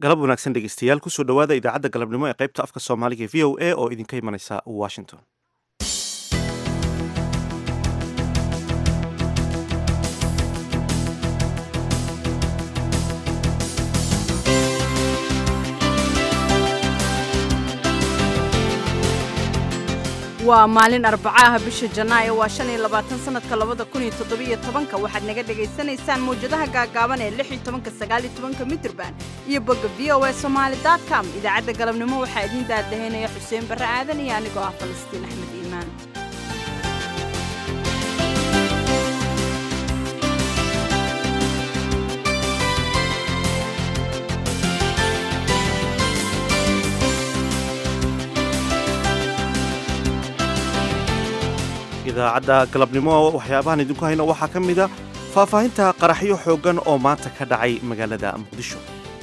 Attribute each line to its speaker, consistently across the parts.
Speaker 1: galab wanaagsan dhegeystayaal kusoo dhowaada idaacadda galabnimo ee qaybta afka soomaaliga v o a oo idinka imanaysa washington
Speaker 2: waa maalin arbaco ah bisha janaayo waa shan iyo labaatan sanadka labada kun iyo toddobiyo tobanka waxaad naga dhagaysanaysaan mawjadaha gaagaaban ee lix iyo tobanka sagaal iyo tobanka mitrban iyo bogga v o a somaali dot com idaacadda galabnimo waxaa idiin daadahaynaya xuseen barre aadan iyo anigoo ah falastiin axmed iimaan
Speaker 1: idaacadda galabnimo waxyaabahan idinku hayno waxaa ka mida faahfaahinta qaraxyo xooggan oo maanta ka dhacay magaalada muqdisho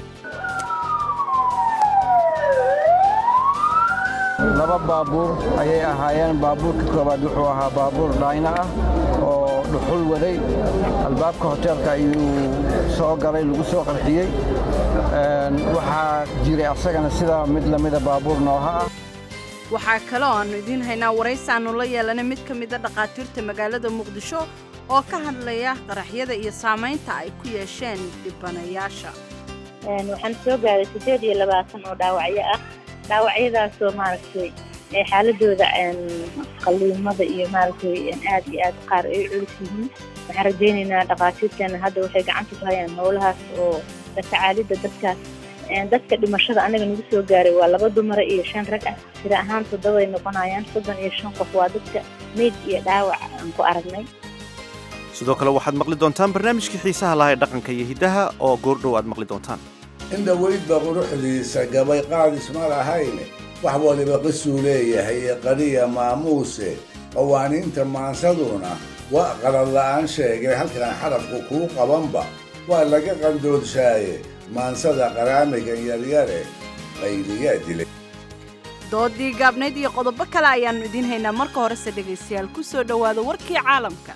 Speaker 3: laba baabuur ayay ahaayeen baabuurka koowaad wuxuu ahaa baabuur dhayna ah oo dhuxul waday albaabka hoteelka ayuu soo galay lagu soo qarxiyey waxaa jiray asagana sidaa mid lamida baabuur nooha ah
Speaker 2: waxaa kale oo aannu idiin haynaa waraysi aannu la yeelanay mid ka mida dhakhaatiirta magaalada muqdisho oo ka hadlaya qaraxyada iyo saamaynta ay ku yeesheen dhibanayaasha
Speaker 4: waxaan soo gaaray siddeed iyo labaatan oo dhaawacyo ah dhaawacyadaasoo maaragtay xaaladooda qalliimada iyo maaragtay aad iyo aad qaar ay culus yihiin waxaan rajaynaynaa dhakhaatiirteena hadda waxay gacanta ku hayaan howlahaas oo la tacaalidda dadkaas dadka dhimashada anaga nagu soo gaaray waa laba dumara iyo shan rag ah tira ahaan toddobay noqonayaan soddon iyo shan qof waa dadka meyd iyo dhaawac aan ku aragnay
Speaker 1: sidoo kale waxaad maqli doontaan barnaamijkii xiisaha lahaa ee dhaqanka iyo hiddaha oo goordhow aad maqli doontaan
Speaker 5: inta weydba quruxdiisa gabay qaadis ma lahayne wax waliba qisuu leeyahay ee qariya maamuuse qawaaniinta maansaduna waa qaladla'aan sheegay halkan xarafku kuu qabanba waa laga qandoodshaye maansada qaraamigan yaryare qayliyaa dilay
Speaker 2: doodii gaabnayd iyo qodobo kale ayaannu idiin haynaa marka horese dhegaystayaal ku soo dhowaada warkii caalamka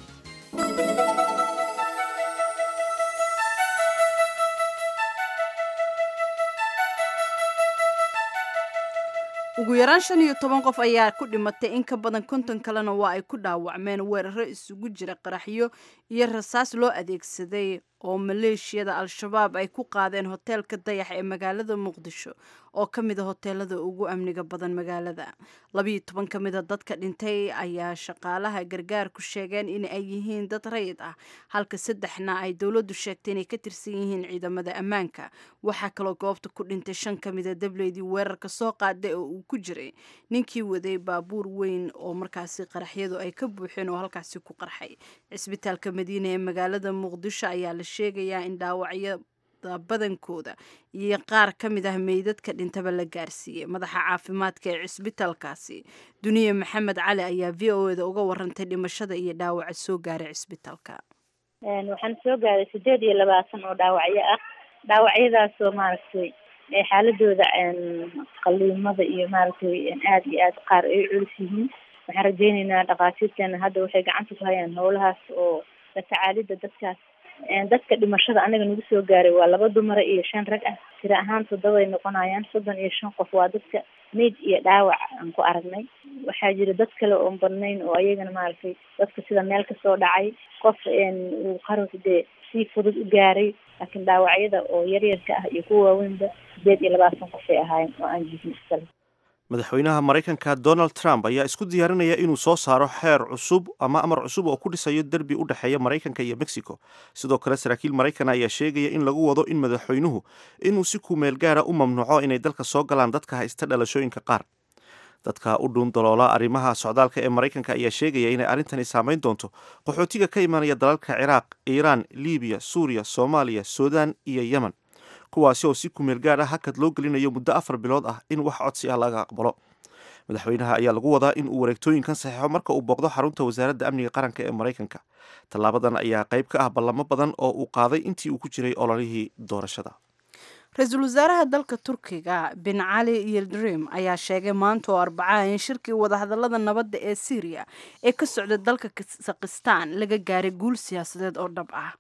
Speaker 2: ugu yaraan shan iyo toban qof ayaa ku dhimatay in ka badan konton kalena waa ay ku dhaawacmeen weeraro isugu jira qaraxyo iyo rasaas loo adeegsaday oo maleeshiyada al-shabaab ay ku qaadeen hoteelka dayax ee magaalada muqdisho oo ka mida hoteelada ugu amniga badan magaalada labiiyo toban ka mida dadka dhintay ayaa shaqaalaha gargaarku sheegeen in ay yihiin dad rayid ah halka saddexna ay dowladdu sheegtay inay ka tirsan yihiin ciidamada ammaanka waxaa kaloo goobta ku dhintay shan ka mida dableydii weerarka soo qaaday oo uu ku jiray ninkii waday baabuur weyn oo markaasi qaraxyadu ay ka buuxeen oo halkaasi ku qarxay cisbitaalka madiina ee magaalada muqdisho ayaa la sheegayaa in dhaawacyada badankooda iyo qaar ka mid ah meydadka dhintaba la gaarsiiyey madaxa caafimaadka ee cisbitaalkaasi duniye maxamed cali ayaa v o eda uga warantay dhimashada iyo dhaawaca soo gaaray cisbitaalka
Speaker 4: waxaan soo gaaray siddeed iyo labaatan oo dhaawacyo ah dhaawacyadaasoo maaragtay xaaladooda qalliimada iyo maaragtay aad iyo aad qaar ay culus yihiin waxaan rajaynaynaa dhakhaatiirteena hadda waxay gacanta ku hayaan howlahaas oo la tacaalidda dadkaas dadka dhimashada anaga nagu soo gaaray waa laba dumara iyo shan rag ah tira ahaan toddobay noqonayaan soddon iyo shan qof waa dadka meyd iyo dhaawac aan ku aragnay waxaa jira dad kale oon badnayn oo ayagana maaragtay dadka sida meel kasoo dhacay qof uu qarux dee si fudud u gaaray laakiin dhaawacyada oo yaryarka ah iyo kuwa waaweynba sideed iyo labaatan qofay ahaayeen oo aan jihin isale
Speaker 1: madaxweynaha maraykanka donald trump ayaa isku diyaarinaya inuu soo saaro xeer cusub ama amar cusub oo ku dhisayo derbi u dhexeeya maraykanka iyo mexico sidoo kale saraakiil maraykan ayaa sheegaya in lagu wado in madaxweynuhu inuu si kumeel gaara u mamnuuco inay dalka soo galaan dadka haysta dhalashooyinka qaar dadka u dhuun daloola arrimaha socdaalka ee maraykanka ayaa sheegaya inay arrintani saamayn doonto qaxootiga ka imanaya dalalka ciraaq iiraan libiya suuriya soomaaliya suudaan iyo yemen kuwaasi oo si kumeel gaar ah hakad loo gelinayo muddo afar bilood ah in wax codsi ah laga aqbalo madaxweynaha ayaa lagu wadaa in uu wareegtooyinkan saxeixo marka uu booqdo xarunta wasaaradda amniga qaranka ee maraykanka tallaabadan ayaa qayb ka ah ballamo badan oo uu qaaday intii uu ku jiray ololihii doorashada
Speaker 2: ra-iisul wasaaraha dalka turkiga bin cali yildirim ayaa sheegay maanta oo arbacaha in shirkii wadahadalada nabadda ee syriya ee ka socda dalka sakhistan laga gaaray guul siyaasadeed oo dhab ah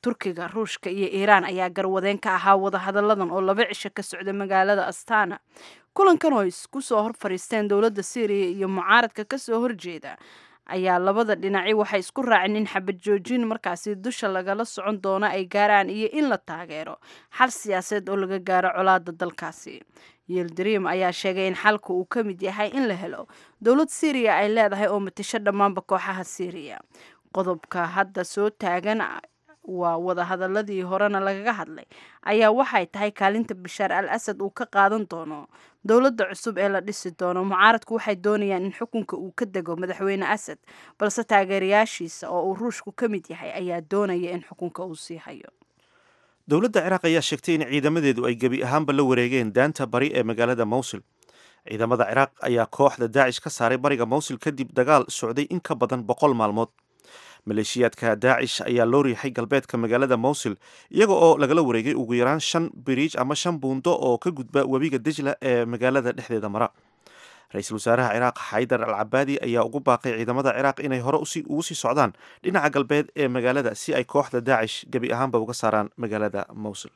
Speaker 2: turkiga ruushka iyo iiraan ayaa garwadeen ka ahaa wadahadalladan oo laba cisho ka socda magaalada astana kulankan oo isku soo hor fadhiisteen dowladda syriya iyo mucaaradka kasoo horjeeda ayaa labada dhinaci waxay isku raaceen in xabad joojin markaasi dusha lagala socon doono ay gaaraan iyo in la taageero xal siyaasadeed oo laga gaaro colaada dalkaasi yildrim ayaa sheegay in xalka uu ka mid yahay in la helo dowlad syriya ay leedahay oo matasho dhammaanba kooxaha syriya qodobka hadda soo taagan waa wadahadaladii horena lagaga hadlay ayaa waxay tahay kaalinta bashaar al asad uu ka qaadan doono dowladda cusub ee la dhisi doono mucaaradku waxay doonayaan in xukunka uu ka dego madaxweyne asad balse taageerayaashiisa oo uu ruushku ka mid yahay ayaa doonaya in xukunka uu sii hayo
Speaker 1: dowladda ciraaq ayaa sheegtay in ciidamadeedu ay gebi ahaanba la wareegeen daanta bari ee magaalada mowsil ciidamada ciraaq ayaa kooxda daacish ka saaray bariga mowsil kadib dagaal socday in ka badan boqol maalmood maleeshiyaadka daacish ayaa loo riixay galbeedka magaalada mowsil iyaga oo lagala wareegay ugu yaraan shan biriij ama shan buundo oo ka gudba webiga dejla ee magaalada dhexdeeda mara ra-iisul wasaaraha ciraaq xaydar al cabaadi ayaa ugu baaqay ciidamada ciraaq inay hore ugu sii socdaan dhinaca galbeed ee magaalada si ay kooxda daacish gebi ahaanba uga saaraan magaalada mowsil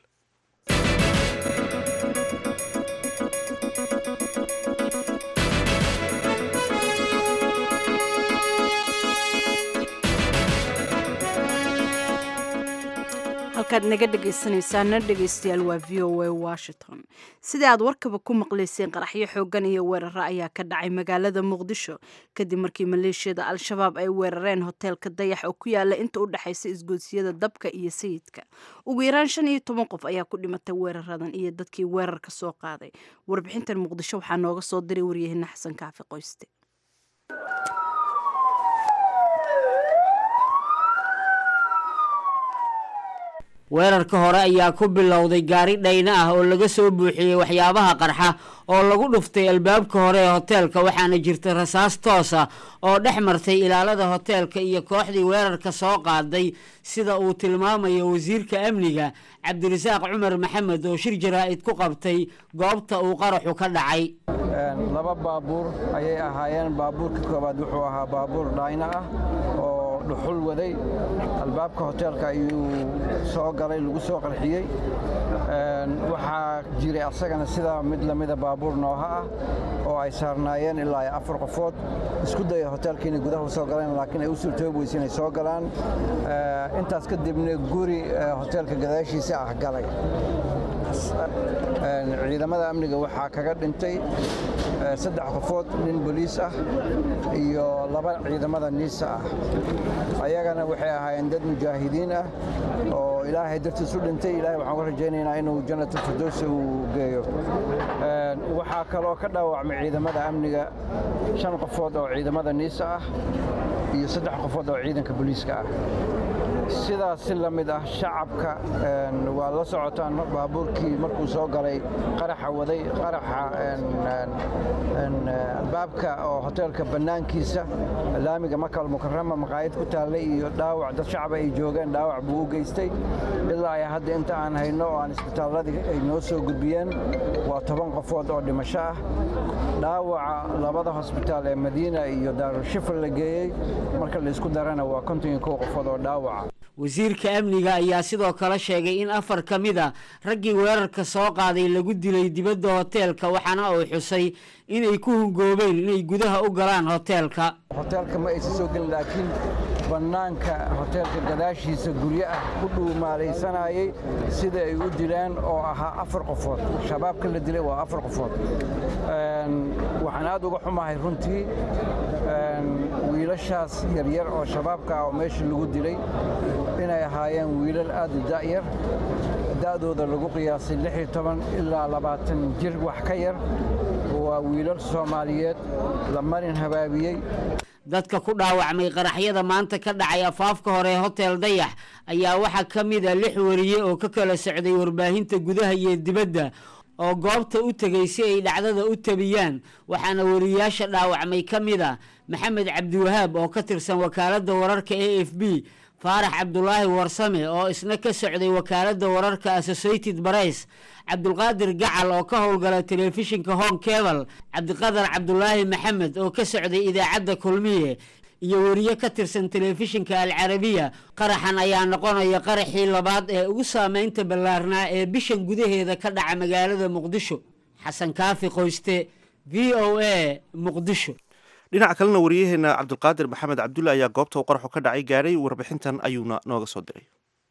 Speaker 2: halkaad naga dhegaysanaysaana dhegaystayaal waa v o a washington sida aad warkaba ku maqlayseen qaraxyo xoogan iyo weeraro ayaa ka dhacay magaalada muqdisho kadib markii maleeshiyada al-shabaab ay weerareen hoteelka dayax oo ku yaala inta u dhexaysa isgoodsiyada dabka iyo sayidka ugu yaraan shan iyo toban qof ayaa ku dhimatay weeraradan iyo dadkii weerarka soo qaaday warbixintan muqdisho waxaa nooga soo diray waryahena xasan kaafi qoyste
Speaker 6: weerarka hore ayaa ku bilowday gaari dhayna ah oo laga soo buuxiyey waxyaabaha qarxa oo lagu dhuftay albaabka hore ee hoteelka waxaana jirta rasaas toos ah oo dhex martay ilaalada hoteelka iyo kooxdii weerarka soo qaaday sida uu tilmaamayo wasiirka amniga cabdirasaaq cumar maxamed oo shir jaraa'id ku qabtay goobta uu qaraxu ka dhacay
Speaker 3: laba baabuur ayay ahaayeen baabuurka koowaad wuxuu ahaa baabuur dhayna ah oo dhuxul waday albaabka hoteelka ayuu soo galay lagu soo qarxiyey waxaa jiray asagana sidaa mid lamida baabuur nooha ah oo ay saarnaayeen ilaa afar qofood isku daya hoteelka inay gudaha u soo galeen laakiin ay u suurtoobi weyse inay soo galaan intaas kadibna guri hoteelka gadaashiisa ah galay ciidamada amniga waxaa kaga dhintay saddex qofood nin boliis ah iyo laba ciidamada niisa ah ayagana waxay ahaayeen dad mujaahidiin ah oo ilaahay dartiis u dhintay ilahay waxaan ku rajaynaynaa inuu jannatul firdowsi uu geeyo waxaa kaloo ka dhaawacmay ciidamada amniga shan qofood oo ciidamada niisa ah iyo saddex qofood oo ciidanka boliiska ah sidaas si la mid ah shacabka waa la socotaan baabuurkii markuu soo galay qaraxa waday qaraxa albaabka oo hoteelka bannaankiisa laamiga makal mukarama maqaayad ku taallay iyo dhaawac dad shacab ay joogeen dhaawac buu u geystay ilaa ay hadda inta aan hayno oo aan isbitaalladii ay noo soo gudbiyeen waa toban qofood oo dhimasho ah dhaawaca labada hosbitaal ee madiina iyo daarushifar la geeyey marka laysku darana waa konton iyo kow qofood oo dhaawaca
Speaker 6: wasiirka amniga ayaa sidoo kale sheegay in afar ka mid a raggii weerarka soo qaaday lagu dilay dibadda hoteelka waxaana uu xusay inay ku hungoobeen inay gudaha u galaan hoteelka
Speaker 3: hoteelka ma aysan soo gelin laakiin bannaanka hoteelka gadaashiisa guryo ah ku dhuumaalaysanayay sida ay u dileen oo ahaa afar qofood shabaabka la dilay waa afar qofood waxaan aad uga xumahay runtii wiilashaas yaryar oo shabaabka ah oo meesha lagu dilay inay ahaayeen wiilal aad u da'yar da'dooda lagu qiyaasay lix iyo toban ilaa labaatan jir wax ka yar waa wiilal soomaaliyeed la marin habaabiyey
Speaker 6: dadka ku dhaawacmay qaraxyada maanta ka dhacay afaafka hore hotel dayax ayaa waxaa ka mid a lix wariye oo ka kala socday warbaahinta gudaha iyo dibadda oo goobta u tegay si ay dhacdada u tabiyaan waxaana wariyaasha dhaawacmay ka mid a maxamed cabdiwahaab oo ka tirsan wakaaladda wararka a f b faarax cabdulaahi warsame oo isna ka socday wakaaladda wararka associated barays cabdulqaadir gacal oo ka howlgala telefishinka hong kebal cabdiqadar cabdulaahi maxamed oo ka socday idaacadda kulmiye iyo weriye ka tirsan telefishinka alcarabiya qaraxan ayaa noqonaya qaraxii labaad ee ugu saameynta ballaarnaa ee bishan gudaheeda ka dhaca magaalada muqdisho xasan kaafi qoyste v o a muqdisho
Speaker 1: dhinaca kalena wariyaheena cabdulqaadir maxamed cabdulle ayaa goobta uu qaraxu ka dhacay gaadhay warbixintan ayuuna nooga soo diray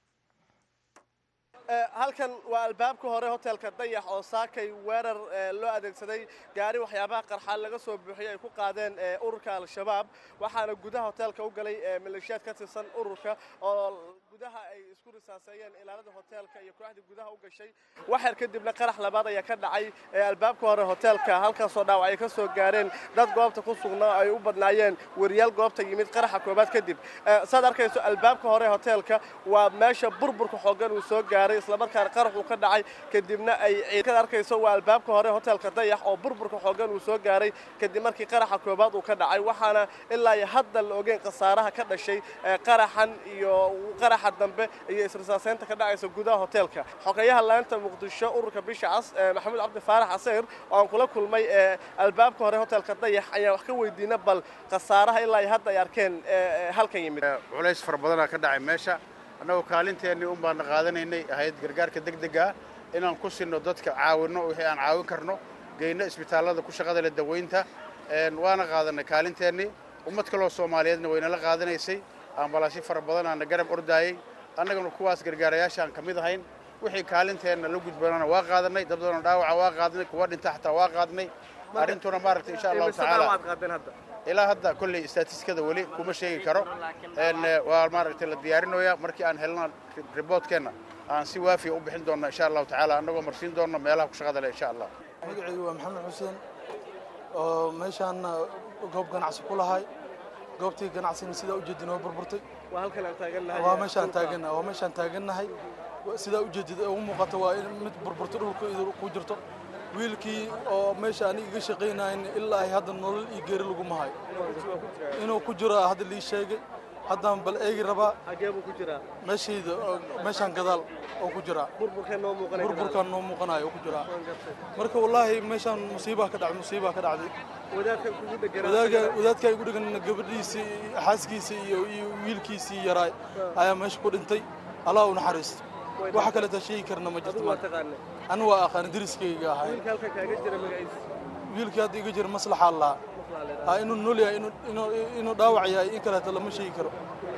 Speaker 7: halkan waa albaabka hore hotelka dayax oo saakay weerar loo adeegsaday gaari waxyaabaha qarxaan laga soo buuxiyay ay ku qaadeen ururka al-shabaab waxaana gudaha hotelka u galay maleeshiyaad ka tirsan ururka oo gudaha ay isku risaaseeyeen ilaalada hotelka iyo kooxdii gudaha u gashay waxyar kadibna qarax labaad ayaa ka dhacay albaabka hore hotelka halkaasoo dhaawac ay ka soo gaareen dad goobta ku sugnaa ay u badnaayeen weriyaal goobta yimid qaraxa koobaad kadib saad arkayso albaabka hore hotelka waa meesha burburka xoogan uu soo gaaray islamarkaana qarax uu ka dhacay kadibna ay ciidkad arkayso waa albaabka hore hotelka dayax oo burburka xoogan uu soo gaaray kadib markii qaraxa koobaad uu ka dhacay waxaana ilaa iyo hadda la ogeyn khasaaraha ka dhashay qaraxan iyo qaraxa dambe iyo israsaaseynta ka dhacaysa gudaha hotelka xogeyaha laanta muqdisho ururka bisha cas maxamuud cabdi faarax caseyr oo aan kula kulmay albaabka hore hotelka dayax ayaan wax ka weydiina bal khasaaraha ilaa iyo hadda ay arkeen halkan yimid
Speaker 8: culays fara badanaa ka dhacay meesha annagoo kaalinteennii un baana qaadanaynay ahayd gargaarka degdega inaan ku sinno dadka caawinno wixii aan caawin karno geyno isbitaallada ku shaqada leh daweynta waana qaadanay kaalinteennii ummad kaloo soomaaliyeedna waynala qaadanaysay ambalaasyo fara badan aana garab ordaayey annagana kuwaas gargaarayaashaan ka mid ahayn wixii kaalinteenna la gudbanana waa qaadanay dad badanoo dhaawaca waa qaadnay kuwa dhinta xataa waa qaadnay arrintuna maaragtay insha allahu tacaala ilaa hadda kolley statistikada weli kuma sheegi karo waa maaragtay la diyaarinoyaa markii aan helna riboodkeenna aan si waafiya u bixin doonna insha allahu tacaala annagoo marsiin doonna meelaha ku shaqada leh insha allah
Speaker 9: magacaygu waa maxamed xuseen oo meeshaan goob ganacsi ku lahay goobtii ganacsigana sidaa ujeedin oo burburtay waa meeshaan taagannahay waa meeshaan taagannahay sidaa ujeedid ugu muuqata waa in mid burburtay dhulka ku jirto wiilkii oo meesha aniga iga shaqaynayn ilaa ay hadda nolol iyo geeri laguma hayo inuu ku jiro hadda lii sheegay haddaan bal eegi rabaa meeshayda meeshaan gadaal oo ku jiraa burburkaan noo muuqanayo oo ku jiraa marka wallaahi meeshaan musiibaa ka dhacday musiibaa ka dhacday wadaadkaa igu dhegan gabadhiisii xaaskiisii iyo iyo wiilkiisii yaraay ayaa meesha ku dhintay allah u naxariisto waxa kaleeta sheegi karna ma jirto anu waa aqaan deriskayga ahay wiilkii hadda iga jira maslaxa lahaa inuu nool yahay inuu dhaawac yahay in kaleeto lama sheegi karo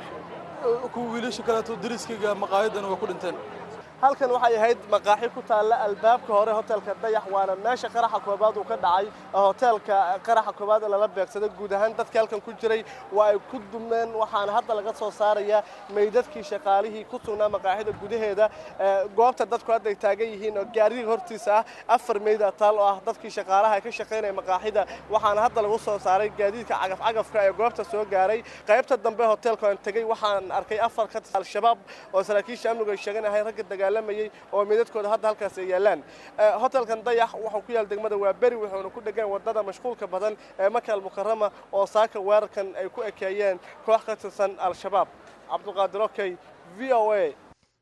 Speaker 9: kuwa wiilasha kaleeto deriskayga maqaayadana waa ku dhinteen
Speaker 7: halkan waxay ahayd maqaaxi ku taalla albaabka hore hotelka dayax waana meesha qaraxa koobaad uu ka dhacay hoteelka qaraxa koobaad ee lala beegsaday guud ahaan dadka halkan ku jiray waa ay ku dumeen waxaana hadda laga soo saarayaa meydadkii shaqaalihii ku sugnaa maqaaxida gudaheeda goobta dadku hadda ay taagan yihiin oo gaariga hortiisa ah afar meyd taal oo ah dadkii shaqaalaha ka shaqaynaya maqaaxida waxaana hadda lagu soo saaray gaadiidka cagaf-cagafka ee goobta soo gaaray qaybta dambe hoteelka aan tegey waxaan arkay afar ka tirsan al-shabaab oo saraakiisha amnigu ay sheegan ahay ragga dagaal oo meydadkooda hadda halkaas ay yaalaan hotelkan dayax wuxuu ku yaal degmada waa beri wuxuuna ku dhegan wadada mashquulka badan ee maka almukarama oo saaka weerarkan ay ku ekeeyeen koox ka tirsan al-shabaab cabdulqaadir okey v o a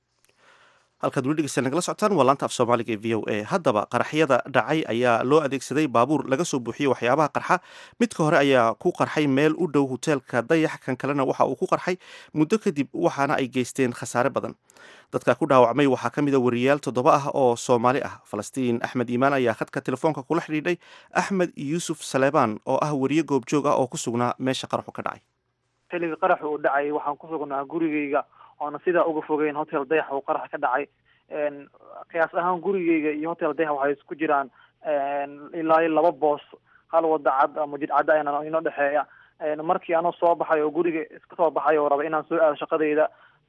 Speaker 1: halkaad weli dhegeysta nagala socotaan waa laanta af soomaaliga ee v o a haddaba qaraxyada dhacay ayaa loo adeegsaday baabuur laga soo buuxiyey waxyaabaha qarxa midka hore ayaa ku qarxay meel u dhow hoteelka dayax kan kalena waxa uu ku qarxay muddo kadib waxaana ay geysteen khasaare badan dadka ku dhaawacmay waxaa ka mid a wariyaal toddoba ah oo soomaali ah falastiin axmed iimaan ayaa khadka telefoonka kula xidhiidhay axmed yuusuf saleebaan oo ah wariye goobjoog ah oo ku sugnaa meesha qaraxu ka dhacay
Speaker 10: xilligii qaraxu uu dhacay waxaan ku sugnaa gurigeyga oona sidaa uga fogeyn hotel dayax uu qarax ka dhacay qiyaas ahaan gurigeyga iyo hotel dayax waxay isku jiraan ilaa iyo laba boos hal wada cad ama jid cadda ayna inoo dhexeeya markii anoo soo baxay oo guriga iska soo baxay oo raba inaan soo aado shaqadayda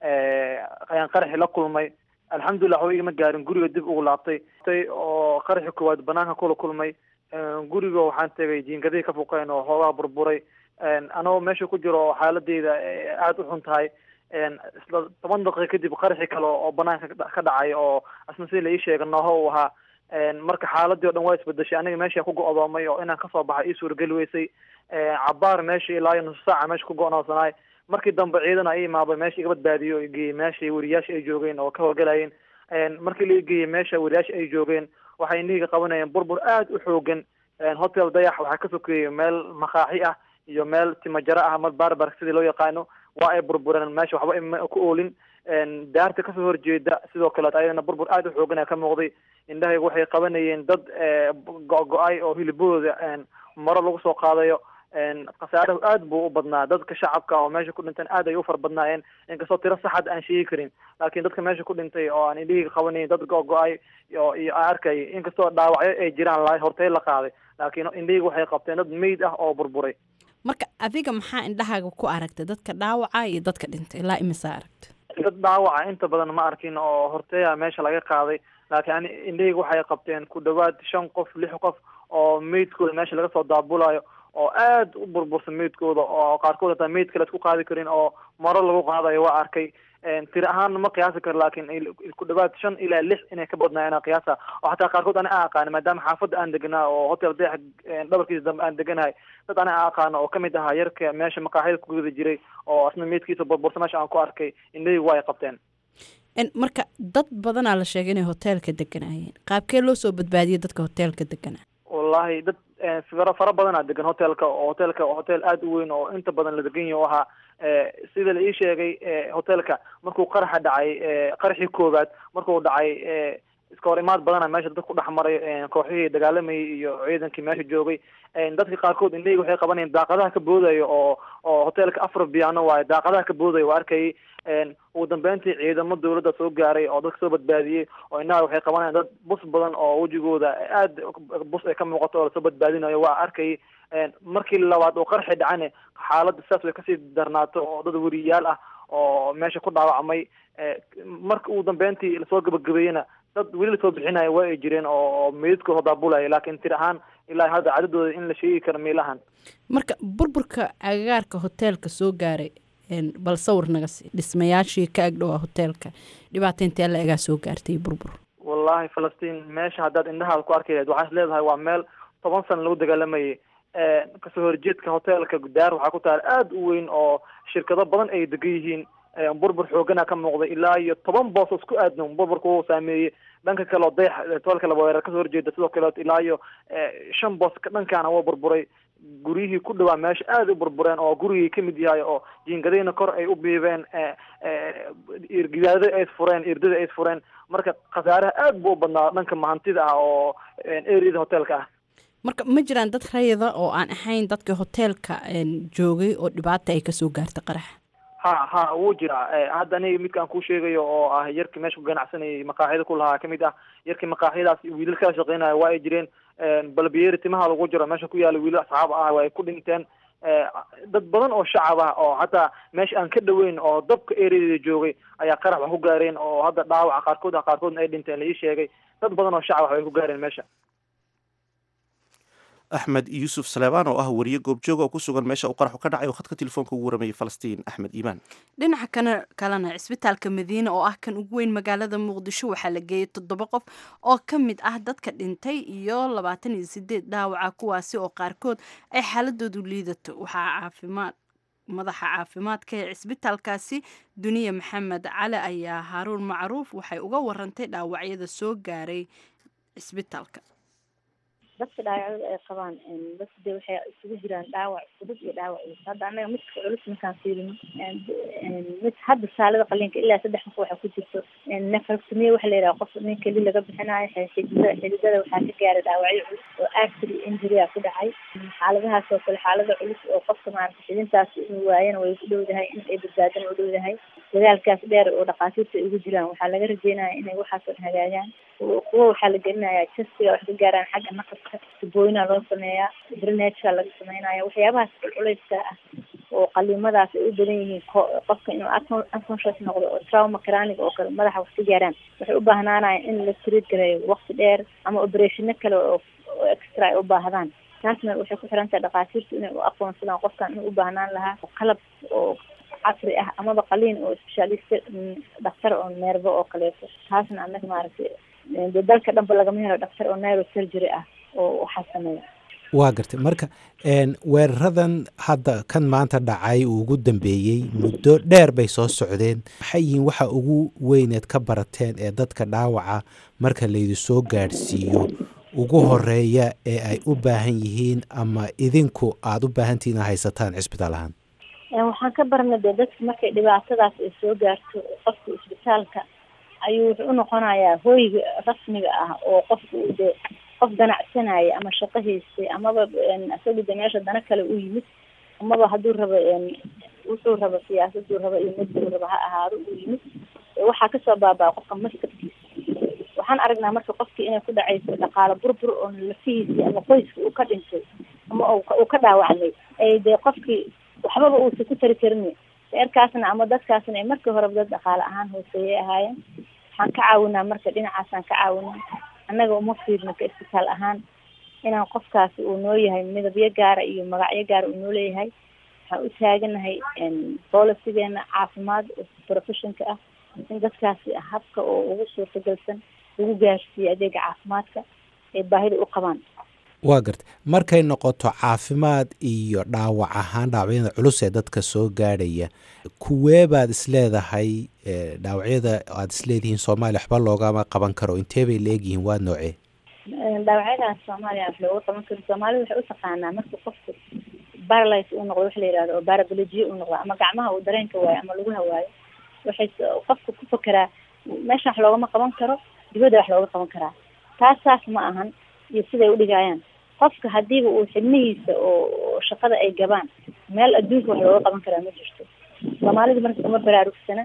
Speaker 10: ayaan qaraxi la kulmay alxamdulilah waxba igama gaarin guriga dib ugu laabtay oo qaraxi koowaad banaanka kula kulmay guriga waxaan tegay jiingadihii ka fuqeen oo hoogaha burburay anagoo meesha ku jiro oo xaaladeyda aada u xun tahay isla toban daqiiqa kadib qaraxi kale oo banaanka ka dhacay oo asna sida la ii sheega nooho uu ahaa marka xaaladii o dhan waa isbedeshay aniga meesha ku go-doomay oo inaan kasoo baxay ii suurageli weysay cabaar meesha ilaa iyo nusu saaca meesha ku go-noonsanaay markii dambe ciidan a i imaaday meesha iga badbaadiyo o geeyey meesha wariyaasha ay joogeen oo ka howlgalayeen markii la geeyey meesha wariyaasha ay joogeen waxay niiga qabanayeen burbur aada u xoogan hotel dayax waxaa ka sokeeyey meel makaaxi ah iyo meel timajaro ah ama barbar sidii loo yaqaano waa ay burbureen meesha waxba ima ku oolin daarta kasoo horjeeda sidoo kaleet ayadana burbur aada u xoogan ka muuqday indhahayga waxay qabanayeen dad go-go-ay oo hilibahooda maro lagu soo qaadayo khasaarahu aad buu u badnaa dadka shacabka oo meesha ku dhinteen aad ay u fara badnaayeen inkastoo tiro saxad aan sheegi karin laakiin dadka meesha ku dhintay oo aan indhahayga qabanayn dad go-go-ay iyo iyo aan arkay inkastoo dhaawacyo ay jiraan la hortay la qaaday laakiin indhahayga waxay qabteen dad meyd ah oo burburay
Speaker 2: marka adiga maxaa indhahaaga ku aragtay dadka dhaawaca iyo dadka dhintay ilaa imisaa aragta
Speaker 10: dad dhaawaca inta badan ma arkin oo horteeya meesha laga qaaday laakiin ani indhahayga waxay qabteen ku dhawaad shan qof lix qof oo meydkooda meesha laga soo daabulayo oo aad u burbursan meydkooda oo qaarkood hataa meyd kale isku qaadi karin oo maro lagu qaadayo waa arkay tiri ahaan ma qiyaasi karo laakiin ku dhawaad shan ilaa lix inay ka badnaayeen qiyaasa oo xataa qaarkood ani aan aqaani maadaama xaafadda aan deganaa oo hotel deex dhabarkiisa dambe aan deganahay dad ani aan aqaano oo kamid ahaa yarka meesha maqaaxida ku guda jiray oo asna meydkiisa burbursan meesha aan ku arkay indhahaygu waa ay qabteen
Speaker 2: marka dad badanaa la sheegay inay hoteelka deganaayeen qaabkee loo soo badbaadiyay dadka hoteelka deganaa
Speaker 10: wallahi dad fara fara badanaa degan hotelka oo hotelka hotel aada u weyn oo inta badan la degan yahi o ahaa sida la ii sheegay hotelka markuu qaraxa dhacay qaraxii koowaad markuu dhacay iska hor imaad badana meesha dad ku dhex maray kooxihii dagaalamayay iyo ciidankii meesha joogay dadka qaarkood indhahayga waxay qabanayeen daaqadaha ka boodayo oo oo hotelka afar biyaano waayo daaqadaha ka boodayo waa arkayay ugu dambeyntii ciidamo dawladda soo gaaray oo dadka soo badbaadiyey oo innaha waxay qabanayaan dad bus badan oo wejigooda aada bus ay ka muuqato oo lasoo badbaadinayo waa arkayay markii labaad oo qarxi dhacane xaaladda sidaas way kasii darnaato oo dad weriyaal ah oo meesha ku dhaawacmay marka ugu dambeyntii lasoo gabagabeeyena dad weli lasoo bixinayo waa ay jireen oo meydadkooda daabulaya laakiin tir ahaan ilaa hadda cadadooda in la sheegi karo miilahan
Speaker 2: marka burburka agagaarka hoteelka soo gaaray bal sawir naga sii dhismayaashii ka agdhowaa hoteelka dhibaata intee la egaa soo gaartay burbur
Speaker 10: wallahi falastiin meesha haddaad indhahaada ku arki lahayd waxaa is leedahay waa meel toban sana lagu dagaalamayay kasoo horjeedka hoteelka daar waxaa ku taala aada u weyn oo shirkado badan ay degan yihiin burbur xoogana ka muuqday ilaa iyo toban boos isku aadno burburka uu saameeyey dhanka kale oo dayax hoteelka laba weerar kasoo horjeeda sidoo kale ilaa iyo shan boos dhankaana waa burburay guryihii ku dhawaa meesha aada u burbureen oo gurigii kamid yahay oo jiingadayna kor ay u biibeen irgidaada ay fureen irdada ay fureen marka khasaaraha aada buu u badnaa dhanka mahantida ah oo areada hoteelka ah
Speaker 2: marka ma jiraan dad rayida oo aan ahayn dadka hoteelka joogay oo dhibaata ay kasoo gaartay qaraxa
Speaker 10: ha ha wuu jiraa hadda aniga midkaan kuu sheegayo oo ah yarkii meesha ku ganacsanayay maqaaxida ku lahaa kamid ah yarkii maqaaxyadaas wiilal kala shaqeynaya waa ay jireen balbiyeeri timaha lagu jiro meesha ku yaala wiilal asxaab ah waa ay ku dhinteen dad badan oo shacab ah oo hataa meesha aan ka dhaweyn oo dabka ereadeeda joogay ayaa qarax wax ku gaareen oo hadda dhaawaca qaarkood ah qaarkoodna ay dhinteen la ii sheegay dad badan oo shacab ah way ku gaareen meesha
Speaker 1: axmed yuusuf saleebaan oo ah wariye goobjooga oo ku sugan meesha uu qaraxu ka dhacay oo khadka telefoonka ugu waramayay falastiin axmed iimaan
Speaker 2: dhinaca kana kalena cisbitaalka madiine oo ah kan ugu weyn magaalada muqdisho waxaa la geeyey toddoba qof oo ka mid ah dadka dhintay iyo labaatan iyo sideed dhaawaca kuwaasi oo qaarkood ay xaaladoodu liidato waxaa caafimaad madaxa caafimaadka ee cisbitaalkaasi duniya maxamed cali ayaa haaruun macruuf waxay uga warantay dhaawacyada soo gaaray cisbitaalka
Speaker 4: dadka dhaawacyada ay qabaan dadka de waxay isugu jiraan dhaawac fudud iyo dhaawac culus hadda annaga midka culus markaan fiirino mid hadda saalada qaliinka ilaa saddex qof waxaa ku jirto nefalsumiya waxa la yidhaha qof nin keli laga bixinayo xididada xididada waxaa ka gaaray dhaawacyo culus oo actry injury a ku dhacay xaaladahaas oo kale xaalada culus oo qofka maarata xidintaas inuu waayana way ku dhowdahay in ay badbaadana u dhowdahay dadaalkaas dheer oo dhakhaatiirta ay ugu jiraan waxaa laga rajeynaya inay waxaasoo dhan hagaagaan kuwa waxaa la gelinayaa jastiga wax ka gaaraan xagga naqaska tubooyina loo sameeyaa drenageka laga sameynaya waxyaabahaas culculeyska ah oo qaliimadaas ay u badan yihiin qofka inuu unconscious noqdo oo trauma cranic oo kale madaxa wax ka gaaraan waxay u baahnaanaya in la treat gareeyo waqti dheer ama operationa kale oo extra ay u baahdaan taasna waxay ku xiran tahay dhakhaatiirtu inay u aqoonsadaan qofkan inuu u baahnaan lahaa qalab oo casri ah amaba qaliin oo specialist dhakhtar oo neerbo oo kaleeto taasna annaga maaragtay de dalka dhanba lagama helo dhakhtar oo neurosurgery ah oo waxaa sameeya
Speaker 11: waa gartay marka weeraradan hadda kan maanta dhacay uu ugu dambeeyey muddo dheer bay soo socdeen maxay yihiin waxa ugu weyneed ka barateen ee dadka dhaawaca marka laydi soo gaadhsiiyo ugu horeeya ee ay u baahan yihiin ama idinku aada u baahantihiin a haysataan cisbitaal ahaan
Speaker 4: waxaan ka barnay dee dadka markay dhibaatadaas ay soo gaarto qofka isbitaalka ayuu wuxuu unoqonayaa hooyga rasmiga ah oo qofka uu dee qof ganacsanaya ama shaqo haystay amaba isagu de meesha dana kale u yimid amaba hadduu rabo wuxuu rabo siyaasaduu rabo iyo miduu rabo ha ahaado u yimid waxaa kasoo baabaa qofka maskabkiisa waxaan aragnaa marka qofkii inay ku dhacayso dhaqaalo burbur oo lafihiisii ama qoyska uu ka dhintay ama uu ka dhaawacmay ay dee qofkii waxbaba uusa ku tari karin reerkaasna ama dadkaasna ay markii horeba dad dhaqaale ahaan hooseeyay ahaayeen waxaan ka caawinaa marka dhinacaasaan ka caawinaa annaga uma fiirno ka isbitaal ahaan inaan qofkaasi uu noo yahay midabyo gaara iyo magacyo gaara uu noo leeyahay waxaan u taaganahay bolicigeena caafimaad oo professionka ah in dadkaasi habka oo ugu suurtagalsan lagu gaarsiiyo adeega caafimaadka ay baahida u qabaan
Speaker 11: waa garta markay noqoto caafimaad iyo dhaawac ahaan dhaawacyada culus ee dadka soo gaadhaya kuwee baad isleedahay dhaawacyada aad isleedihiin soomaaliya waxba loogama qaban karo intee bay leegyihiin waa noocee
Speaker 4: dhaawacyadaas soomaaliya wax looga qaban karo soomaalida waxay u taqaanaa marka qofku baralys uu noqdo wax la yihahdo oo barabolojiye uu noqdo ama gacmaha uu dareenka waayo ama lagu hawaayo waxay qofka ku fakeraa meesha wax loogama qaban karo dibadda wax looga qaban karaa taas saas ma ahan iyo siday udhigaayaan qofka hadiiba uu xibnihiisa oo shaqada ay gabaan meel adduunka wax looga qaban karaa ma jirto soomaalida marka uma baraarugsana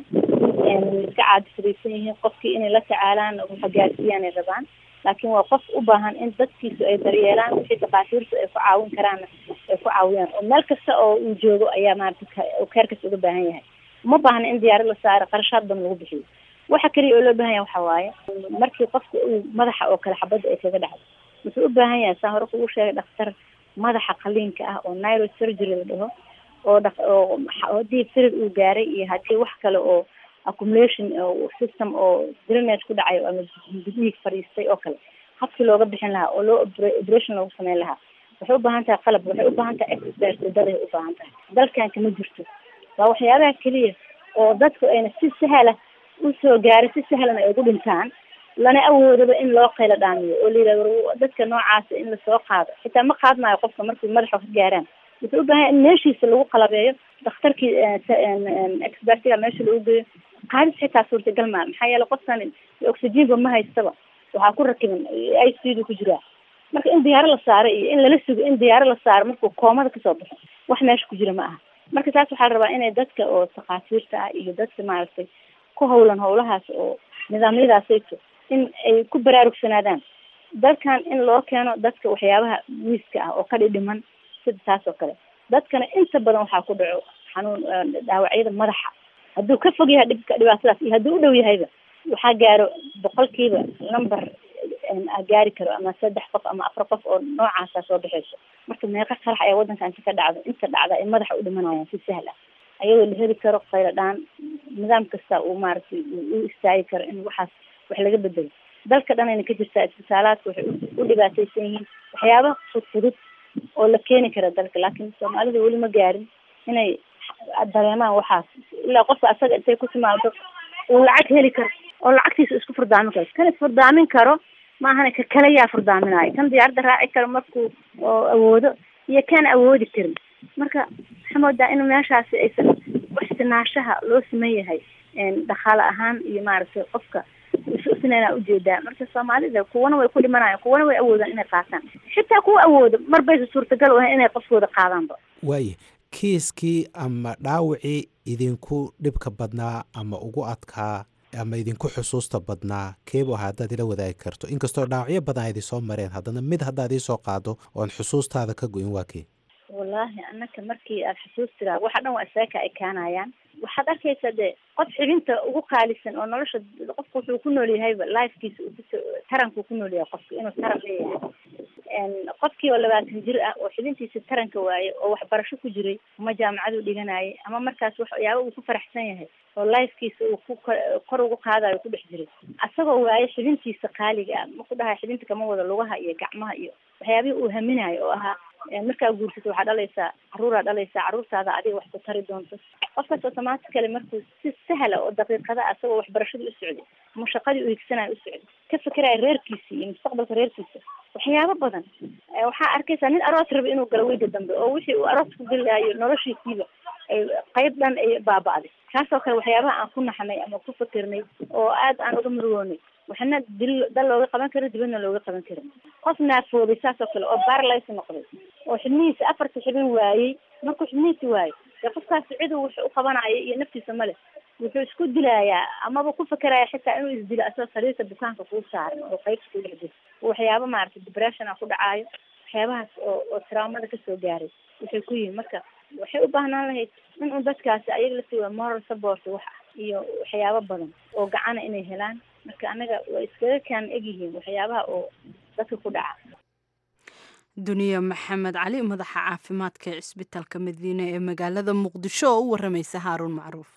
Speaker 4: iska caadifadaysan yihiin qofkii inay la tacaalaan waxa gaarsiiyaan ay rabaan laakiin waa qof u baahan in dadkiisu ay daryeelaan wixii dhakhaatiirtu ay ku caawin karaanna ay ku caawiyaan oo meel kasta oo uu joogo ayaa maarata keerkas uga baahan yahay uma baahna in diyaarad la saaro qarashaad badan lagu bixiyo waxa kaliya oo loo baahan yahay waxa waaye markii qofka uu madaxa oo kale xabadda ay kaga dhacdo wuxuu u baahan yahay saan hore kugu sheegay dhakhtar madaxa qaliinka ah oo neurosurgery la dhaho oo dha oo haddii firir uu gaaray iyo haddii wax kale oo accumulation system oo drainage ku dhacay ama dhiig fadhiistay oo kale habkii looga bixin lahaa oo loo operation loogu sameyn lahaa waxay u baahan tahay qalab waxay u baahan tahay expert daday u baahan tahay dalkan kama jirto waa waxyaabaha keliya oo dadku ayna si sahla usoo gaaray si sahlan ay ugu dhintaan lana awoodaba in loo qaylo dhaamiyo oo la yidhahdo dadka noocaasa in lasoo qaado xitaa ma qaadmaayo qofka markii madaxa ka gaaraan wuxuu u baahan yahay in meeshiisa lagu qalabeeyo dhakhtarkii expertiga meesha lagu geeyo qaadis xitaa suurtagal maa maxaa yeele qofkan oxygenba ma haystaba waxaa ku rakiban i c du ku jiraa marka in diyaaro la saaro iyo in lala sugo in diyaaro la saaro markuu koomada kasoo baxo wax meesha ku jira ma aha marka taas waxaa la rabaa inay dadka oo takhaatiirta ah iyo dadka maaragtay ku hawlan hawlahaas oo nidaamyadaasayto in ay ku baraarugsanaadaan dalkan in loo keeno dadka waxyaabaha wiiska ah oo ka dhidhiman sida taas oo kale dadkana inta badan waxaa ku dhaco xanuun dhaawacyada madaxa hadduu ka fog yahay dhibka dhibaatadaas iyo hadduu u dhow yahayba waxaa gaaro boqolkiiba number gaari karo ama saddex qof ama afar qof oo noocaasa soo baxayso marka meeqa qarax ayaa waddankan ka dhacdo inta dhacda ay madaxa u dhimanayaan si sahla ayadoo la heli karo qaylo dhaan nidaam kasta uu maaragtay u istaagi karo in waxaas wax laga bedelo dalka dhan ayna ka jirtaa isbitaalaadka waxay u dhibaataysan yihiin waxyaaba fudfudud oo la keeni kara dalka laakiin soomaalida weli ma gaarin inay dareemaan waxaas ilaa qofka asaga intay ku timaado uu lacag heli karo oo lacagtiisa isku furdaamin karo kan isfurdaamin karo maahana ka kale yaa furdaaminaayo kan diyaaradda raaci karo markuu oo awoodo iyo kaan awoodi karin marka waxaa moodaa in meeshaasi aysan waxsinaashaha loo siman yahay dhaqaale ahaan iyo maaragtay qofka isusinaynaa ujeedaa marka soomaalida kuwana way ku dhimanayaan kuwana way awoodaan inay qaataan xitaa kuwa awoodo mar baysa suurtagal u ahayn inay qofkooda qaadaanba
Speaker 11: waaye kiiskii ama dhaawacii idinku dhibka badnaa ama ugu adkaa ama idinku xusuusta badnaa keebu ahaa haddaad ila wadaagi karto inkastoo dhaawacyo badan a idinsoo mareen haddana mid haddaad iisoo qaado oon xusuustaada ka go-in waa kee
Speaker 4: wallaahi anaka markii aada xusuus tiraa waxa dhan waa isaaka ay kaanayaan waxaad arkaysaa dee qof xibinta ugu qaalisan oo nolosha qofka wuxuu ku nool yahayba lifekiisa uu kuso tarankuu ku nool yahay qofka inuu taran leeyahay qofkii oo labaatan jir ah oo xibintiisa taranka waaye oo waxbarasho ku jiray ama jaamacaduu dhiganayay ama markaas waxyaaba uu ku faraxsan yahay oo lifekiisa uu ku kor ugu qaadayo ku dhex jiray asagoo waaye xibintiisa qaaliga ah ma ku dhahay xibinta kama wada lugaha iyo gacmaha iyo waxyaabihii uu haminayo oo ahaa markaa guursato waxaa dhalaysaa caruuraa dhalaysaa caruurtaada adiga wax ku tari doonto qofkaas automatically markuu si sahla oo daqiiqada asagoo waxbarashadii u socday ama shaqadii u higsanayo u socday ka fekeraya reerkiisa iyo mustaqbalka reerkiisa waxyaabo badan waxaa arkaysaa nin aroos raba inuu galo weyda dambe oo wixii uu aroos ku gelaayo noloshiisiiba ay qayb dhan ay baaba'day kaasoo kale waxyaabaha aan ku naxnay ama ku fikirnay oo aad aan uga murugoonay waxna dil dal looga qaban karo dibadna looga qaban karin qof naafoobay saasoo kale oo baralays noqday oo xibnihiisa afarta xibin waayey markuu xibnihiisa waayo dee qofkaasi cidu wuxuu u qabanayo iyo naftiisa male wuxuu isku dilayaa amaba ku fekeraya xitaa inuu isdilo asagoo sariirta bukaanka kuu saaran oo qaybta ku dhex jiro waxyaaba maaragtay depression a ku dhacaayo waxyaabahaas oo oo traumada kasoo gaaray waxay ku yihin marka waxay u baahnaan lahayd in un dadkaasi ayaga la siiwa moral support wax ah iyo waxyaabo badan oo gacana inay helaan marka anaga waa iskaga kaan egyihiin waxyaabaha oo dadka ku dhaca
Speaker 2: duniya maxamed cali madaxa caafimaadka ee cisbitaalka madiine ee magaalada muqdisho oo u waramaysa haaruun macruuf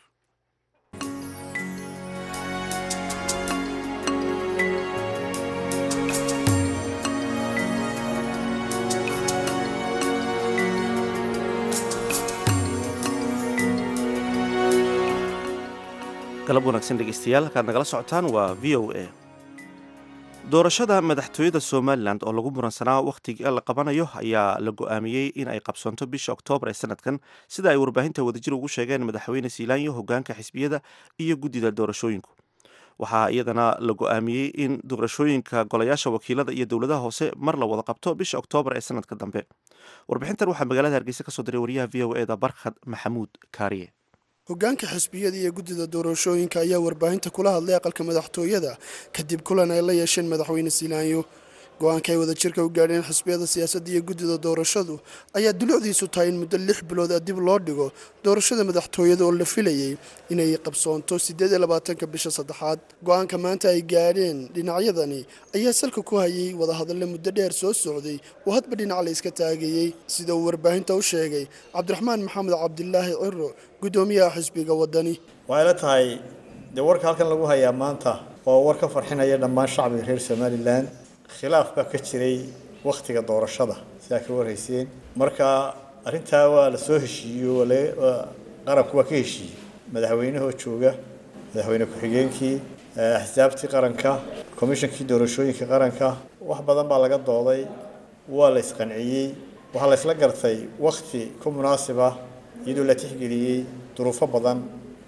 Speaker 1: galab wanaagsan dhegeystayaal halkaad nagala socotaan waa v o a doorashada madaxtooyada somalilan oo lagu muransanaa wakhtiga la qabanayo ayaa la go-aamiyey in ay qabsoonto bisha oktoobar ee sanadkan sida ay warbaahinta wadajir ugu sheegeen madaxweyne siilaanyo hogaanka xisbiyada iyo guddida doorashooyinku waxaa iyadana la go-aamiyey in doorashooyinka golayaasha wakiilada iyo dowladaha hoose mar la wada qabto bisha oktoobar ee sanadka dambe warbixintan waxaa magaalada hargeysa kasoo diray wariyaha v o eda barkhad maxamuud kaariye
Speaker 12: hogaanka xisbiyada iyo guddida doorashooyinka ayaa warbaahinta kula hadlay aqalka madaxtooyada kadib kulan ay la yeesheen madaxweyne siilaanyo go-aanka ay wadajirka u gaadheen xisbiyada siyaasadda iyo guddida doorashadu ayaa dulucdiisu tahay in muddo lix bilood a dib loo dhigo doorashada madaxtooyada oo la filayey inay qabsoonto siddeed iyo labaatanka bisha saddexaad go-aanka maanta ay gaadheen dhinacyadani ayaa salka ku hayay wadahadalle muddo dheer soo socday oo hadba dhinac la iska taagayey sida uu warbaahinta u sheegay cabdiraxmaan maxamed cabdilaahi ciro guddoomiyaha xisbiga waddani
Speaker 13: waxay la tahay dee warka halkan lagu hayaa maanta oo war ka farxinaya dhammaan shacbiga reer somalilan khilaaf baa ka jiray wakhtiga doorashada sidaa ka warhayseen marka arrintaa waa la soo heshiiyo qaranku waa ka heshiiyey madaxweynahoo jooga madaxweyne ku-xigeenkii axsaabtii qaranka komishankii doorashooyinka qaranka wax badan baa laga dooday waa la isqanciyey waxaa la isla gartay wakhti ku munaasib ah iyadoo la tixgeliyey duruufo badan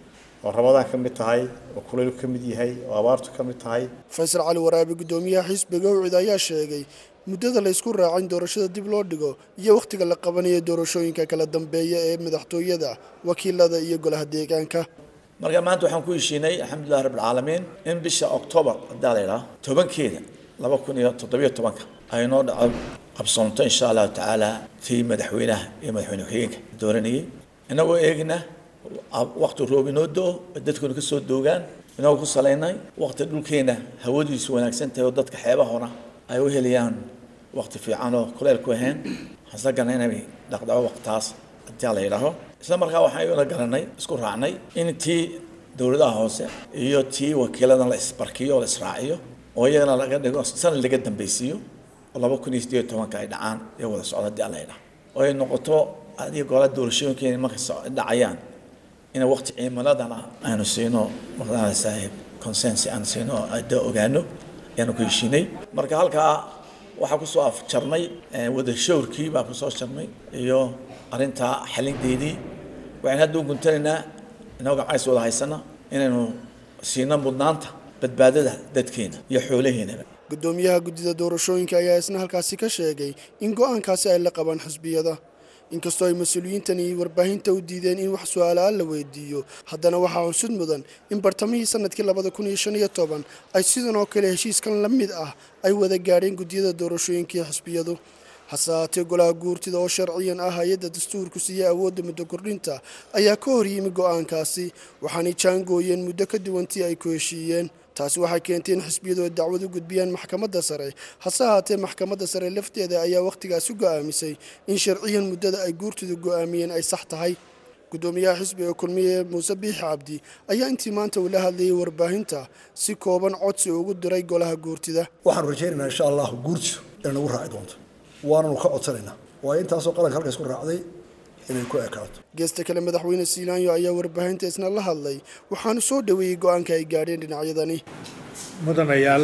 Speaker 13: oo rabadaan ka mid tahay oo kulayl ka mid yahay oo abaartu ka mid tahay
Speaker 12: faysal cali waraabi guddoomiyaha xisbiga ucid ayaa sheegay muddada la ysku raacin doorashada dib loo dhigo iyo wakhtiga la qabanayo doorashooyinka kala dambeeya ee madaxtooyada wakiilada iyo golaha deegaanka
Speaker 14: marka maanta waxaan ku heshiinay alxamdulillahi rabbilcaalamiin in bisha oktoobar haddaa la idhaha tobankeeda laba kun iyo toddobiyo tobanka ay noo dhaco qabsoonto insha allahu tacaala tii madaxweynaha iyo madaxweyne ku-xigeenka dooranayay inagoo eegna wakti roob inoo do-o dadkuna kasoo doogaan inagoo ku salaynay wakti dhulkeena hawadiisu wanaagsan tahay oo dadka xeebahona ay u helayaan wakti fiican oo kuleyl ku ahayn hasagana inay dhaqdhaco waqtaas haddii la yidhaaho isla markaa waxaan garanay isku raacnay in tii dowladaha hoose iyo tii wakiiladan la isbarkiyo oo la israaciyo oo iyagana laga dhigo sanad laga dambeysiiyo oo laba kun iyo sideed tobanka ay dhacaan ee wada socda haddii la yidhaho oo ay noqoto adiga goola doorashooyinkeena markay dhacayaan in waqti ciimaladana aanu siino maqdana saaxiib consensi aan siino ada ogaano ayaanu ku heshiinay marka halkaa waxaa kusoo afjarnay wada showrkii baa kusoo jarnay iyo arrintaa xalinteedii waxaan hadda u guntanaynaa inagoo gacays wada haysana inaynu siino mudnaanta badbaadada dadkeena iyo xoolaheenaba
Speaker 12: guddoomiyaha guddida doorashooyinka ayaa isna halkaasi ka sheegay in go-aankaasi ay la qabaan xisbiyada inkastoo ay mas-uuliyiintani warbaahinta u diideen in wax su-aalaaan la weydiiyo haddana waxaa cusud mudan in bartamihii sanadkii labada kun iyo shan iyo toban ay sidan oo kale heshiiskan la mid ah ay wada gaadheen guddiyada doorashooyinkai xisbiyadu hase haatee golaha guurtida oo sharciyan ah hay-adda dastuurku siiya awoodda muddo kordhinta ayaa ka hor yimi go-aankaasi waxaanay jaangooyeen muddo ka duwantii ay ku heshiiyeen taasi waxay keentay in xisbiyadu ay dacwad u gudbiyaan maxkamadda sare hase haatee maxkamadda sare lafteeda ayaa wakhtigaasi go-aamisay in sharciyan muddada ay guurtidu go-aamiyeen ay sax tahay guddoomiyaha xisbiga kulmiye muuse biixi cabdi ayaa intii maanta uu la hadlayay warbaahinta si kooban codsi ugu diray golaha guurtida
Speaker 15: waxaanu rajaynaynaa insha allah guurtidu inay nagu raaci doonto waananu ka codsanaynaa waayo intaasoo qaranka halka isku raacday inay ku ekaato
Speaker 12: geesta kale madaxweyne siilaanyo ayaa warbaahinta isna la hadlay waxaanu soo dhoweeyey go-aanka ay gaadheen dhinacyadani
Speaker 16: mudanayaal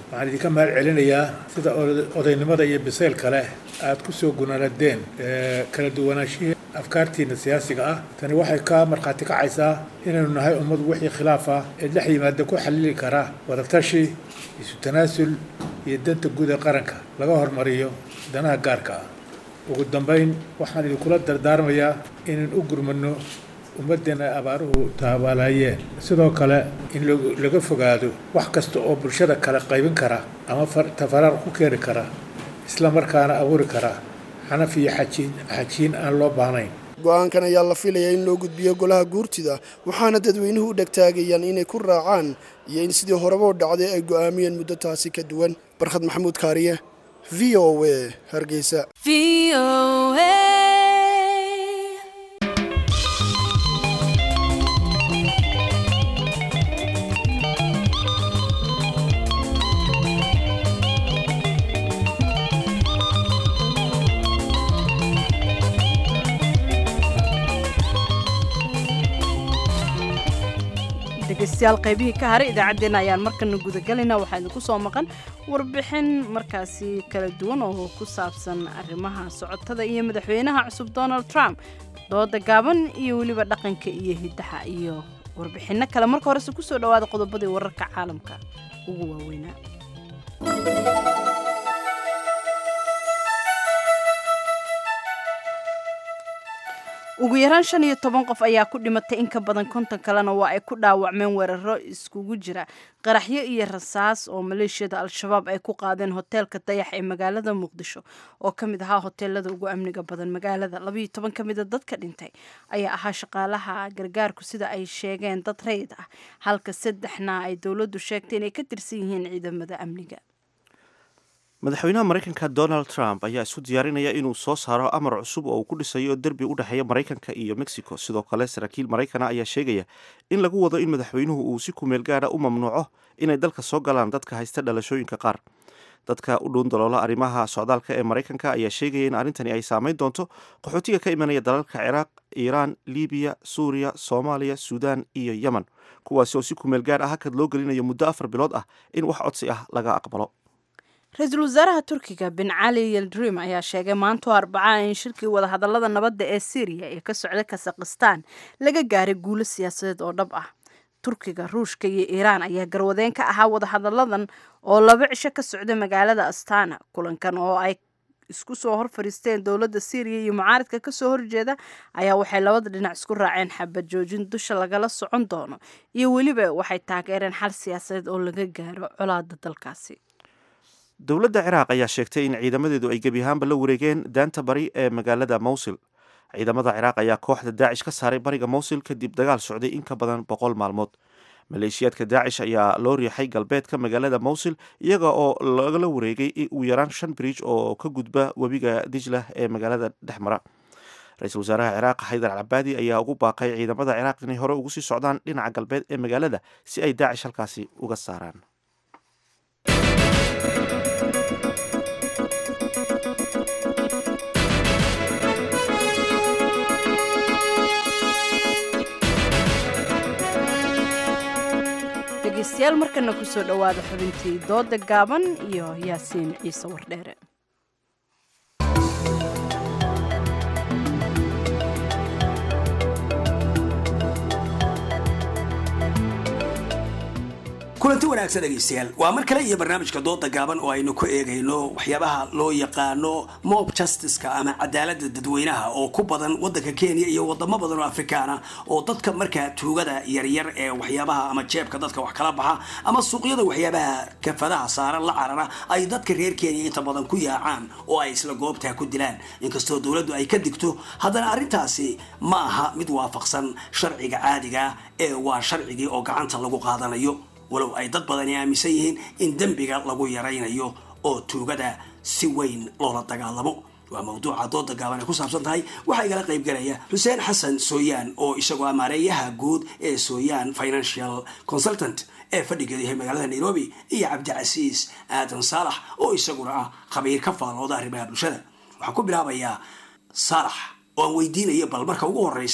Speaker 16: waxaan idinka mahad celinayaa sida odaynimada iyo bisaylka leh aad ku soo gunaanadeen kala duwanaashihii afkaartiina siyaasiga ah tani waxay ka markhaati kacaysaa inaynu nahay ummad wixii khilaaf ah ee dhex yimaada ku xallili kara wadatashi isu tanaasul iyo danta guud ee qaranka laga hormariyo danaha gaarka ah ugu dambayn waxaan idinkula dardaarmayaa inaan u gurmano ummaddeena ay abaaruhu taabaalaayeen sidoo kale in laga fogaado wax kasta oo bulshada kale qaybin kara ama tafaraar ku keeni kara isla markaana abuuri kara xanaf iyo xajiin xajiin aan loo baahnayn
Speaker 12: go-aankan ayaa la filayaa in loo gudbiyo golaha guurtida waxaana dadweynuhu u dhegtaagayaan inay ku raacaan iyo in sidii horeba u dhacday ay go'aamiyeen muddo taasi ka duwan barkhad maxamuud kaariye v o a hargeysa
Speaker 2: dhegeystayaal qaybihii ka haray idaacaddeenna ayaan markana gudagalaynaa waxaa idinku soo maqan warbixin markaasi kala duwan oo ku saabsan arrimaha socotada iyo madaxweynaha cusub donald trump dooda gaaban iyo weliba dhaqanka iyo hiddaha iyo warbixinno kale marka horese kusoo dhawaada qodobadii wararka caalamka ugu waaweynaa ugu yaraan shan iyo toban qof ayaa ku dhimatay in ka badan konton kalena waa ay ku dhaawacmeen weeraro iskugu jira qaraxyo iyo rasaas oo maleeshiyada al-shabaab ay ku qaadeen hoteelka dayax ee magaalada muqdisho oo ka mid ahaa hoteelada ugu amniga badan magaalada labayo toban ka mida dadka dhintay ayaa ahaa shaqaalaha gargaarku sida ay sheegeen dad rayid ah halka saddexna ay dowladdu sheegtay inay ka tirsan yihiin ciidamada amniga
Speaker 1: madaxweynaha maraykanka donald trump ayaa isu diyaarinaya inuu soo saaro amar cusub oo uu ku dhisayo derbi u dhexeeya maraykanka iyo mexico sidoo kale saraakiil maraykana ayaa sheegaya in lagu wado in madaxweynuhu uu si kumeel gaadha u mamnuuco inay dalka soo galaan dadka haysta dhalashooyinka qaar dadka u dhown daloola arrimaha socdaalka ee maraykanka ayaa sheegaya in arrintani ay saameyn doonto qaxootiga ka imanaya dalalka ciraaq iiraan libiya suuriya soomaaliya suudaan iyo yemen kuwaasi oo si kumeel gaar ah hakad loo gelinayo muddo afar bilood ah in wax codsi ah laga aqbalo
Speaker 2: ra-iisul wasaaraha turkiga bin cali yeldrim ayaa sheegay maantoo arbacaa in shirkii wadahadalada nabadda ee syriya ee ka socda kasakhistaan laga gaaray guulo siyaasadeed oo dhab ah turkiga ruushka iyo iiraan ayaa garwadeen ka ahaa wadahadalladan oo laba cisho ka socda magaalada astana kulankan oo ay isku soo hor fadhiisteen dowladda syriya iyo mucaaridka kasoo horjeeda ayaa waxay labada dhinac isku raaceen xabad joojin dusha lagala socon doono iyo weliba waxay taageereen xal siyaasadeed oo laga gaaro colaada dalkaasi
Speaker 1: dowladda ciraaq ayaa sheegtay in ciidamadeedu ay gebi ahaanba la wareegeen daanta bari ee magaalada mowsil ciidamada ciraaq ayaa kooxda daacish ka saaray bariga mowsil kadib dagaal socday in ka badan boqol maalmood maleeshiyaadka daacish ayaa loo riixay galbeedka magaalada mowsil iyaga oo lagala wareegay ugu yaraan shan bridge oo ka gudba webiga dijlah ee magaalada dhex mara ra-iisul wasaaraha ciraaq xaydar alcabaadi ayaa ugu baaqay ciidamada ciraaq inay hore ugu sii socdaan dhinaca galbeed ee magaalada si ay daacish halkaasi uga saaraan
Speaker 2: dhegeystayaal markana kusoo dhowaada xubintii dooda gaaban iyo yaasiin ciise wardheere
Speaker 17: kulanti wanaagsan dhegaystayaal waa mar kale iyo barnaamijka dooda gaaban oo aynu ku eegayno waxyaabaha loo yaqaano mob justiceka ama cadaalada dadweynaha oo ku badan wadanka kenya iyo wadamo badan oo afrikaana oo dadka markaa tuugada yaryar ee waxyaabaha ama jeebka dadka wax kala baxa ama suuqyada waxyaabaha kafadaha saaran la carara ay dadka reer kenya inta badan ku yaacaan oo ay isla goobtaa ku dilaan inkastoo dowladdu ay ka digto haddana arrintaasi ma aha mid waafaqsan sharciga caadiga ee waa sharcigii oo gacanta lagu qaadanayo walow ay dad badani aaminsan yihiin in dembiga lagu yaraynayo oo tuugada si weyn loola dagaalamo waa mawduuca dooda gaaban ay ku saabsan tahay waxaa igala qayb galaya xuseen xasan sooyaan oo isagoo amaareeyaha guud ee sooyaan financial consultant ee fadhigeedu yahay magaalada nairobi iyo cabdicasiis aadan saalax oo isaguna ah khabiir ka faalooda arrimaha bulshada waxaan ku bilaabayaa saalax oo aan weydiinaya bal marka ugu horeysa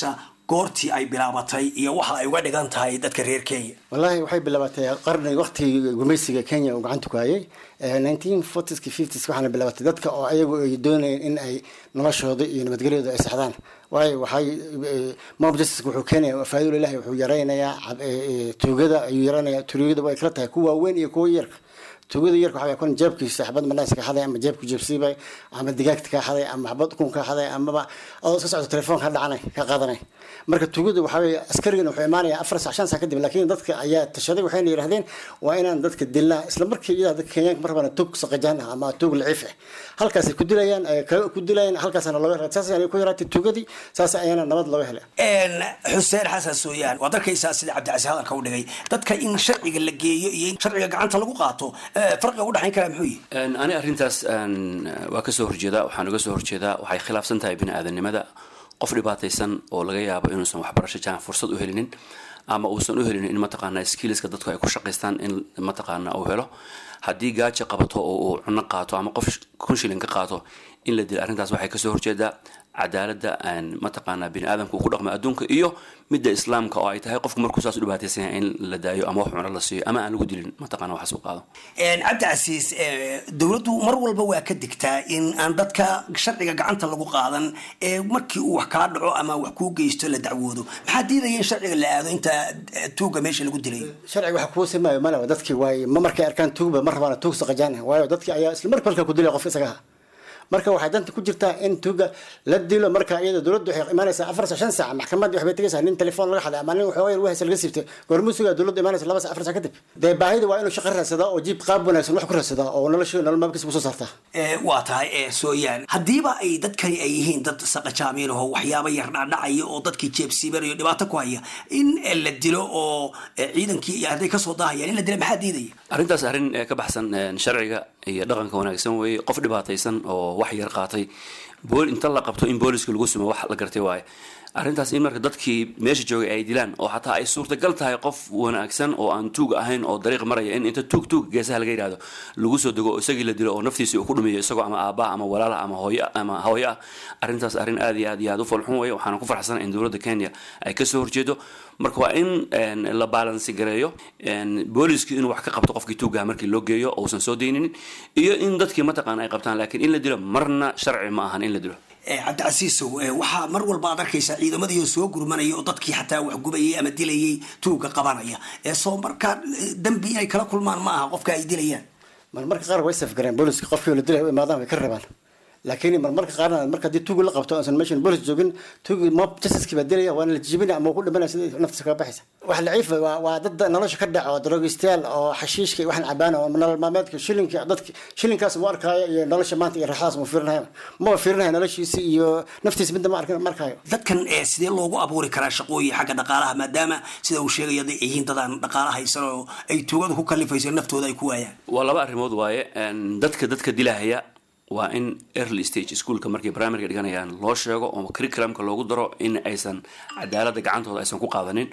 Speaker 17: goortii ay bilaabatay iyo waxa ay uga dhigan tahay dadka reer kenya
Speaker 18: wallaahi waxay bilaabatay qarni waqtigii gumaysiga kenya uu gacanta ku hayay nineteen fortieski fifties waxaana bilaabatay dadka oo ayagu ay doonayeen in ay noloshooda iyo nabadgelyooda ay saxdaan waayo waxay mob justice wuxuu keenaya faa'iido ilahi wuxuu yaraynayaa tuugada ayuu yaraynayaa tuugada way kala tahay kuwa waaweyn iyo kuwa yarka tuugada yarka waxaa kun jeebkiisa xabad manaas ka xaday ama jeebku jeebsiibay ama digaagta ka xaday ama xabad ukun ka xaday amaba adoo iska socdo telefoon ka dhacanay ka qaadanay marka tuugada waxaa weeye askarigana wuxuu imaanayaa afar sac shan sac kadib laakiin dadka ayaa tashaday waxayna yidhahdeen waa inaan dadka dilnaa isla markii iyadaa dadka kenyaanka mar rabana tuug saqajaan ah ama tuug laciif ah halkaasay ku dilayaan ku dilayaan halkaasana looga helay saas ayay ku yaraatay tuugadii saas ayaana nabad looga helay
Speaker 17: xuseen xasan sooyaan waad arkaysaa sida cabdicasiis hadalka u dhigay dadka in sharciga la geeyo iyo in sharciga gacanta lagu qaato farqiga u dhexayn karaa muxuu yihi
Speaker 19: ani arrintaas waa ka soo horjeedaa waxaan uga soo horjeedaa waxay khilaafsan tahay bini aadanimada qof dhibaataysan oo laga yaabo inuusan waxbarasho jaan fursad u helinin ama uusan u helinin in mataqaana skillska dadku ay ku shaqaystaan in mataqaana uu helo haddii gaaja qabato oo uu cuno qaato ama qof kun shilin ka qaato in la dilo arrintaas waxay kasoo horjeedaa cadaaladda mataqaana bini aadamka uu ku dhaqmo adduunka iyo midda islaamka oo ay tahay qofku markuu saas u dhibaataysan yahay in la daayo ama wax cuno la siiyo ama aan lagu dilin mataqana waxaas u qaado
Speaker 17: cabdicasiis dowladdu mar walba waa ka digtaa in aan dadka sharciga gacanta lagu qaadan ee markii uu wax kaa dhaco ama wax kuu geysto la dacwoodo maxaa diidaya in sharciga la aado inta tuuga meesha lagu dilay
Speaker 18: sharciga wax kuu simaayo malaba dadkii waaye ma markay arkaan tuugba ma rabaana tuug saqajaan waayo dadkii ayaa isla marka halkaa ku dilaya qofka isaga aha marka waxay danta ku jirtaa in tuuga la dilo marka iyada dowladdu waxay imaanaysaa afar sac shan sac maxkamaddii waxbay tegaysaa nin telefoon laga xaday ama nin waxooga wahaysa laga siibtay goormusuga dowladdu imaanaysa laba sac afar sac kadib dee baahida waa inuu shaqo raadsadaa oo jiib qaab wanaagsan wax ku raadsadaa oo nolosha nolol maalkiisa kusoo saartaa
Speaker 17: waa tahay sooyaan haddiiba ay dadkani ay yihiin dad saqajaamiin oo waxyaaba yar dhacdhacaya oo dadkii jeebsiibanayo dhibaato ku haya in la dilo oo ciidankii iyo hadday kasoo daahayaan in la dila maxaa diidaya
Speaker 19: arrintaas arrin ka baxsan sharciga iyo dhaqanka wanaagsan weeye qof dhibaataysan oo wax yar qaatay bool inta la qabto in booliska lagu sumo wax la gartay waaye arrintaas in marka dadkii meesha joogay ay dilaan oo xataa ay suurtagal tahay qof wanaagsan oo aan tuug ahayn oo dariiq maraya in inta tuug tuug geesaha laga yidhahdo lagu soo dego oo isagii la dilo oo naftiisii uu ku dhumiyo isagoo ama aabbaha ama walaalaha ama hooyo ama hooyo ah arrintaas arrin aad iyo aad iyo aad u falxun weeye waxaana ku farxsan in dowladda kenya ay kasoo horjeedo marka waa in la baalansi gareeyo booliski inuu wax ka qabto qofkii tuugaha markii loo geeyo uusan soo dayninin iyo in dadkii mataqaana ay qabtaan laakiin in la dilo marna sharci ma ahan in la dilo
Speaker 17: cabdicasiisow waxaa mar walba ad arkaysaa ciidamadii oo soo gurmanaya oo dadkii xataa wax gubayay ama dilayay tuuga qabanaya soo markaa dembi inay kala kulmaan ma aha qofka ay dilayaan
Speaker 18: marmarka qaar way safgareen booliska qofkii la dilay u imaadaan way ka rabaan laakiin marmarka qaarna marka haddii tuugi la qabto aansan meeshan boolis joogin tuugi mob justice baa dilaya waana la jijibinaya ama ku dhimanaya sida naftiisa kaga baxaysa wax laciif waa waa dad nolosha ka dhaco daroogistayaal oo xashiishka iyo waxaan cabaan oo nolol maalmeedka shilinka dadka shilinkaas mu arkaayo iyo nolosha maanta iyo raaxadaas mu fiirinayo maba fiirinayo noloshiisa iyo naftiisa midna ma arkin markaayo
Speaker 17: dadkan sidee loogu abuuri karaa shaqooyin xagga dhaqaalaha maadaama sida uu sheegaya ay yihiin dadaan dhaqaala haysan oo ay tuugadu ku kalifayso naftooda ay ku waayaan
Speaker 19: waa laba arrimood waaye dadka dadka dilahaya waa in early stage schoolka markay primaryga dhiganayaan loo sheego oo curriculumka loogu daro in aysan cadaaladda gacantooda aysan ku qaadanin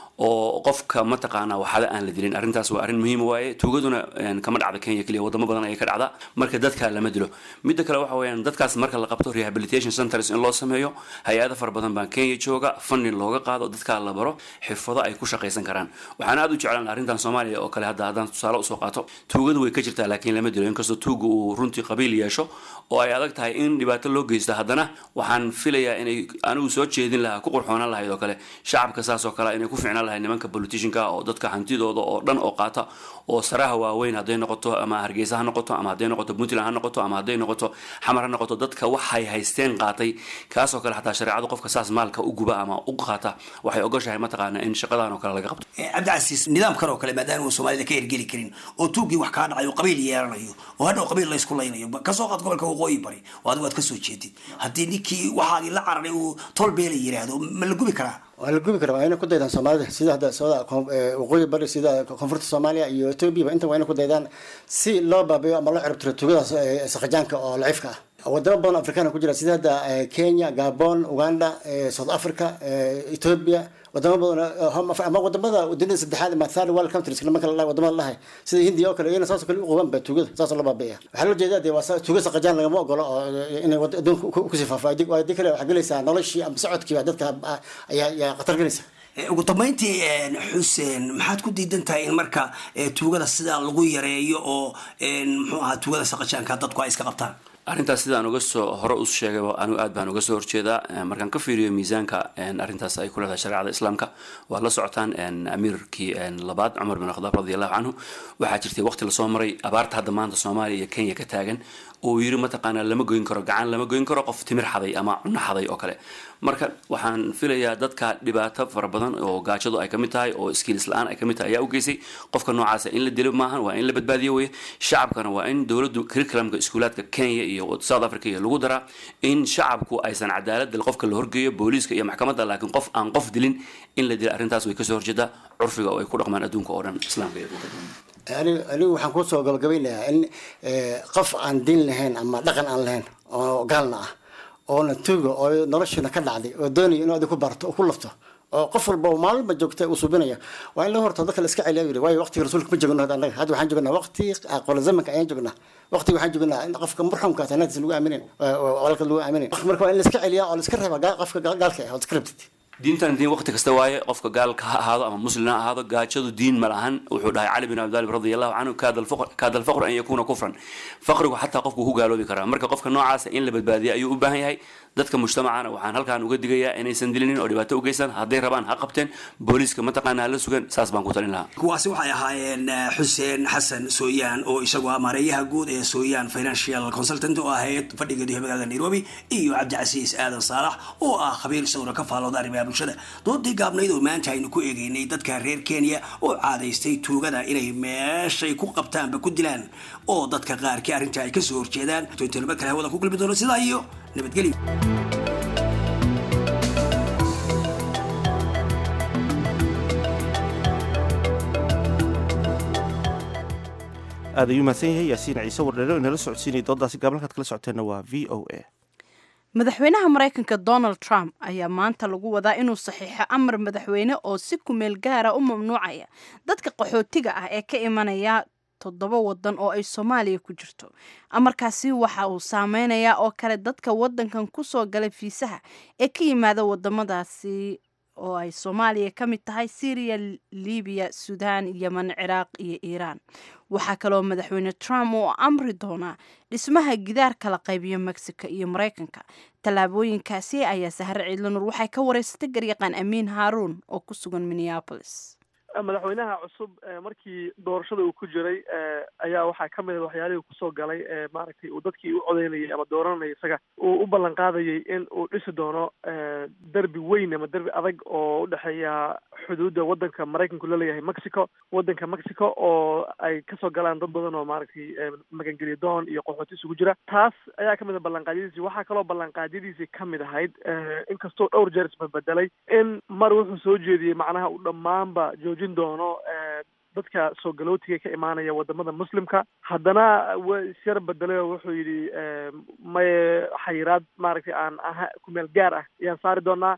Speaker 19: oo qofka mataqaana waxada aan la dilin arrintaas waa arrin muhiim waaye tuugaduna kama dhacda kenya keliya wadamo badan ayay ka dhacda marka dadka lama dilo midda kale waxa weeyaan dadkaas marka la qabto rehabilitation centers in loo sameeyo hay-ada fara badan baa kenya jooga funding looga qaado dadkaa la baro xirfado ay ku shaqaysan karaan waxaan aad u jeclaan arrintan soomaaliya oo kale hadda haddaan tusaale usoo qaato tuugadu way ka jirtaa laakiin lama dilo inkastoo tuuga uu runtii qabiil yeesho oo ay adag tahay in dhibaato loo geysto haddana waxaan filayaa inay anigu soo jeedin lahaa ku qurxoonaan lahayd oo kale shacabka saas oo kale inay ku ficnaan lahayd nimanka politicianka oo dadka hantidooda oo dhan oo qaata oo saraha waaweyn hadday noqoto ama hargeysa ha noqoto ama hadday noqoto puntland ha noqoto ama hadday noqoto xamar ha noqoto dadka waxay haysteen qaatay kaasoo kale xataa shareecadu qofka saas maalka u guba ama u qaata waxay ogoshahay mataqaana in shaqadan oo kale laga qabto
Speaker 17: cabdicasiis nidaamkan oo kale maadaama uu soomaalida ka ergeli karin oo tuugii wax kaa dhacay oo qabiil yeelanayo oo hadhow qabiil laysku laynayo kasoo qaad gobolka waqooyi bari oo adigu aad kasoo jeedid haddii ninkii waxaagii la cararay uu tolbeela yiraahdo ma la gubi karaa
Speaker 18: waa la gubi karaa waa inay ku daydaan soomaalida sida hadda sooda waqooyi bari sida koonfurta soomaaliya iyo etoobiya inta waa inay ku daydaan si loo baabiyo ama loo ciribtiro tuugadaas saqajaanka oo laciifka ah wadamo badan afrikaana ku jira sida hadda kenya gabon uganda south africa ethiopia wadamo badan ama wadamada dunida saddexaad ama third world countries marka la wadamada lahay sida hindiya oo kale iyana saasoo kale u qabaan ba tuugada saasoo la baabi'iya waxaa loo jeedaa dee waa tuuga saqajaan lagama ogolo oo inay adduunka kusii faafo haddii kale waxaa gelaysaa noloshii ama socodkiiba dadka ayaa khatar gelaysa
Speaker 17: ugu dambeyntii xuseen maxaad ku diidan tahay in marka tuugada sidaa lagu yareeyo oo muxuu ahaa tuugada saqajaanka dadku ay iska qabtaan
Speaker 19: arrintaas sidaan uga soo hore u sheegayba anigu aad baan uga soo horjeedaa markaan ka fiiriyo miisaanka arrintaas ay ku leedahay shareecada islaamka waad la socotaan amiirkii labaad cumar bin khadaab radi allahu canhu waxaa jirtay waqti lasoo maray abaarta hadda maanta soomaaliya iyo kenya ka taagan oo yiri mataqaanaa lama goyn karo gacan lama goyn karo qof timir xaday ama cuno xaday oo kale marka waxaan filayaa dadka dhibaato fara badan oo gaajadu ay kamid tahay oo skills la-aan ay kamid tahay ayaa u geysay qofka noocaasa in la dilo maahan waa in la badbaadiyo weye shacabkana waa in dowladdu curriculumka iskuulaadka kenya iyo south africa iyo lagu daraa in shacabku aysan cadaalad qofka la horgeeyo booliiska iyo maxkamadda laakiin qof aan qof dilin in la dila arrintaas way kasoo horjeedaa curfiga oo ay ku dhaqmaan adduunka oo dhan islaamka iyo
Speaker 18: anigu waxaan kusoo gabagabaynayaa in qof aan diin lahayn ama dhaqan aan lahayn oo gaalna ah oona tuuga oo noloshiina ka dhacday oo doonaya inuu adi ku barto oo ku lafto oo qof walba oo maalinba joogta uu subinaya waa in la horta dadka la iska celiya yiri waayo waqtiga rasuulka ma joogno hadda annaga hadda waxaan joognaa waqti qola zamanka ayaan joognaa waqtiga waxaan joognaa in qofka murxamka sanadiisa lagu aaminin walka lagu aaminin marka waa in la iska celiyaa oo la iska reeba qofka gaalka ah oo iska rebtid
Speaker 19: diintan diin waqti kasta waaye qofka gaalka ha ahaado ama muslim ha ahaado gaajadu diin ma lahan wuxuu dhahay cali bin abi talib radi allahu canhu kaada alfaqru an yakuuna kufran faqrigu xataa qofku ku gaaloobi karaa marka qofka noocaasa in la badbaadiya ayuu u baahan yahay dadka mujtamacana waxaan halkaan uga digayaa inaysan dilinin oo dhibaato u geysan hadday rabaan ha qabteen booliiska mataqaana hala sugan saas baan ku talin lahaa
Speaker 17: kuwaasi waxay ahaayeen xuseen xasan sooyaan oo isagu ah maareeyaha guud ee sooyaan financial consultant oo ahayd fadhigeedu magaalada nairobi iyo cabdicasiis aadan saalax oo ah khabiir sawra ka faalooda arrimaha bulshada doodii gaabnayd oo maanta aynu ku eegeynay dadka reer kenya oo caadaystay tuugada inay meeshay ku qabtaanba ku dilaan oo dadka qaarkii arrinta ay kasoo horjeedaan tointanaba kale hawada ku kulmi doono sidaa iyo nabadgelyo
Speaker 1: aad ayuu mahadsan yahay yaasiin ciise wardheero inala socodsiinaya doodaasi gaabalkaad kala socoteenna waa v o a
Speaker 2: madaxweynaha maraykanka donald trump ayaa maanta lagu wadaa inuu saxiixo amar madaxweyne oo si kumeel gaara u mamnuucaya dadka qaxootiga ah ee ka imanaya toddoba wadan oo ay soomaaliya ku jirto amarkaasi waxa uu saameynayaa oo kale dadka wadankan kusoo galay fiisaha ee ka yimaada wadamadaasi oo ay soomaaliya ka mid tahay syriya libiya suudaan yemen ciraaq iyo iiraan waxaa kaloo madaxweyne trump uu amri doonaa dhismaha gidaar kala qaybiyo mexico iyo maraykanka tallaabooyinkaasi ayaa sahre ciidlanur waxay ka wareysatay garyaqaan amiin haaruun oo ku sugan minneapolis
Speaker 20: madaxweynaha cusub markii doorashada uu ku jiray ayaa waxaa ka mid a waxyaalihii kusoo galay maaragtay uu dadkii u codeynayay ama dooranayay isaga uu u ballan qaadayay in uu dhisi doono derbi weyn ama derbi adag oo udhexeeya xuduudda waddanka maraykanku la leeyahay mexico waddanka mexico oo ay kasoo galaan dad badan oo maaragtay magangeliya doon iyo qaxooti isugu jira taas ayaa kamid a ballanqaadyadiisii waxaa kaloo ballanqaadyadiisii kamid ahayd inkastoo dhowr jeer isbadbedelay in mar wuxuu soo jeediyey macnaha uu dhammaanba joojin doono dadka soo galootiga ka imaanaya wadamada muslimka haddana wa isyar bedelay oo wuxuu yidhi maye xayiraad maaragtay aan aha kumeel gaar ah ayaan saari doonaa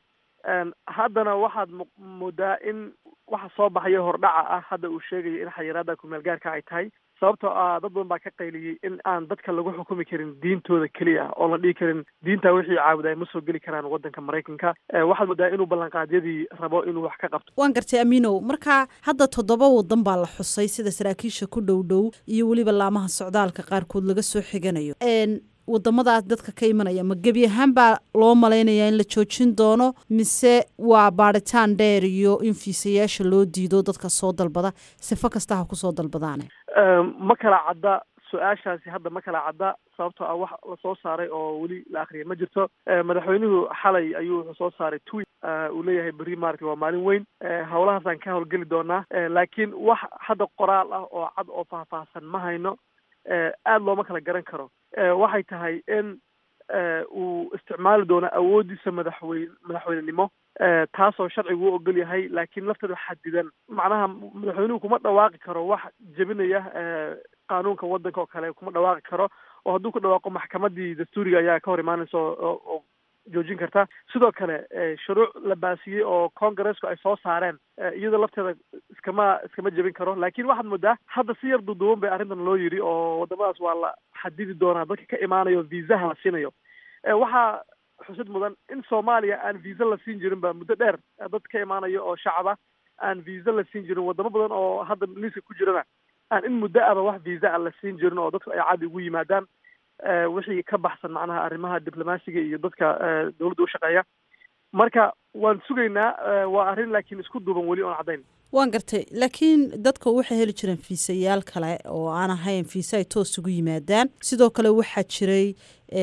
Speaker 20: haddana waxaad moodaa in waxa soo baxaya hordhaca ah hadda uu sheegayo in xayiraadda kumeel gaarka ay tahay sababtoo ah dad badan baa ka qayliyey in aan dadka lagu xukumi karin diintooda keliya oo la dhihi karin diinta wixii caabudaay ma soo geli karaan waddanka maraykanka waxaad moodaa inuu ballanqaadyadii rabo inuu wax ka qabto
Speaker 21: waan gartay amiinow marka hadda toddoba wadan baa la xusay sida saraakiisha ku dhow dhow iyo weliba laamaha socdaalka qaarkood laga soo xiganayo wadamadaas dadka ka imanaya ma gebi ahaan baa loo malaynayaa in la joojin doono mise waa baadhitaan dheer iyo in fiisayaasha loo diido dadka soo dalbada sifo kasta ha kusoo dalbadaane
Speaker 20: ma kala cadda su-aashaasi hadda ma kala cadda sababtoo ah wax lasoo saaray oo weli la akriyay ma jirto madaxweynuhu xalay ayuu wuxuu soo saaray tweet uu leeyahay berri maaragtay waa maalin weyn howlahaasaan ka howlgeli doonaa laakiin wax hadda qoraal ah oo cad oo faahfaahsan ma hayno aada looma kala garan karo waxay tahay in uu isticmaali doono awoodiisa madaxweyne madaxweynenimo taasoo sharcigu u ogol yahay laakiin lafteeda xadidan macnaha madaxweynuhu kuma dhawaaqi karo wax jebinaya qaanuunka waddanka oo kale kuma dhawaaqi karo oo hadduu ku dhawaaqo maxkamadii dastuuriga ayaa ka hor imaanaysa oo joojin karta sidoo kale shuruuc la baasiyey oo congressku ay soo saareen iyadoo lafteeda iskama iskama jebin karo laakiin waxaad moodaa hadda si yar duuduuban bay arrintan loo yidhi oo wadamadaas waa la xadidi doonaa dadka ka imaanayo viisaha la siinayo waxaa xusid mudan in soomaaliya aan viisa la siin jirin ba muddo dheer dad ka imaanayo oo shacaba aan viisa la siin jirin wadamo badan oo hadda liiska ku jirana aan in muddo aba wax viisa aan la siin jirin oo dadku ay caadi ugu yimaadaan wixii ka baxsan macnaha arrimaha diblomaasiga iyo dadka dawladda u shaqeeya marka waan sugaynaa waa arrin laakiin isku duuban weli oon caddayn
Speaker 21: waan gartay laakiin dadka waxay heli jireen fiisayaal kale oo aan ahayn fiisa ay toos ugu yimaadaan sidoo kale waxaa jiray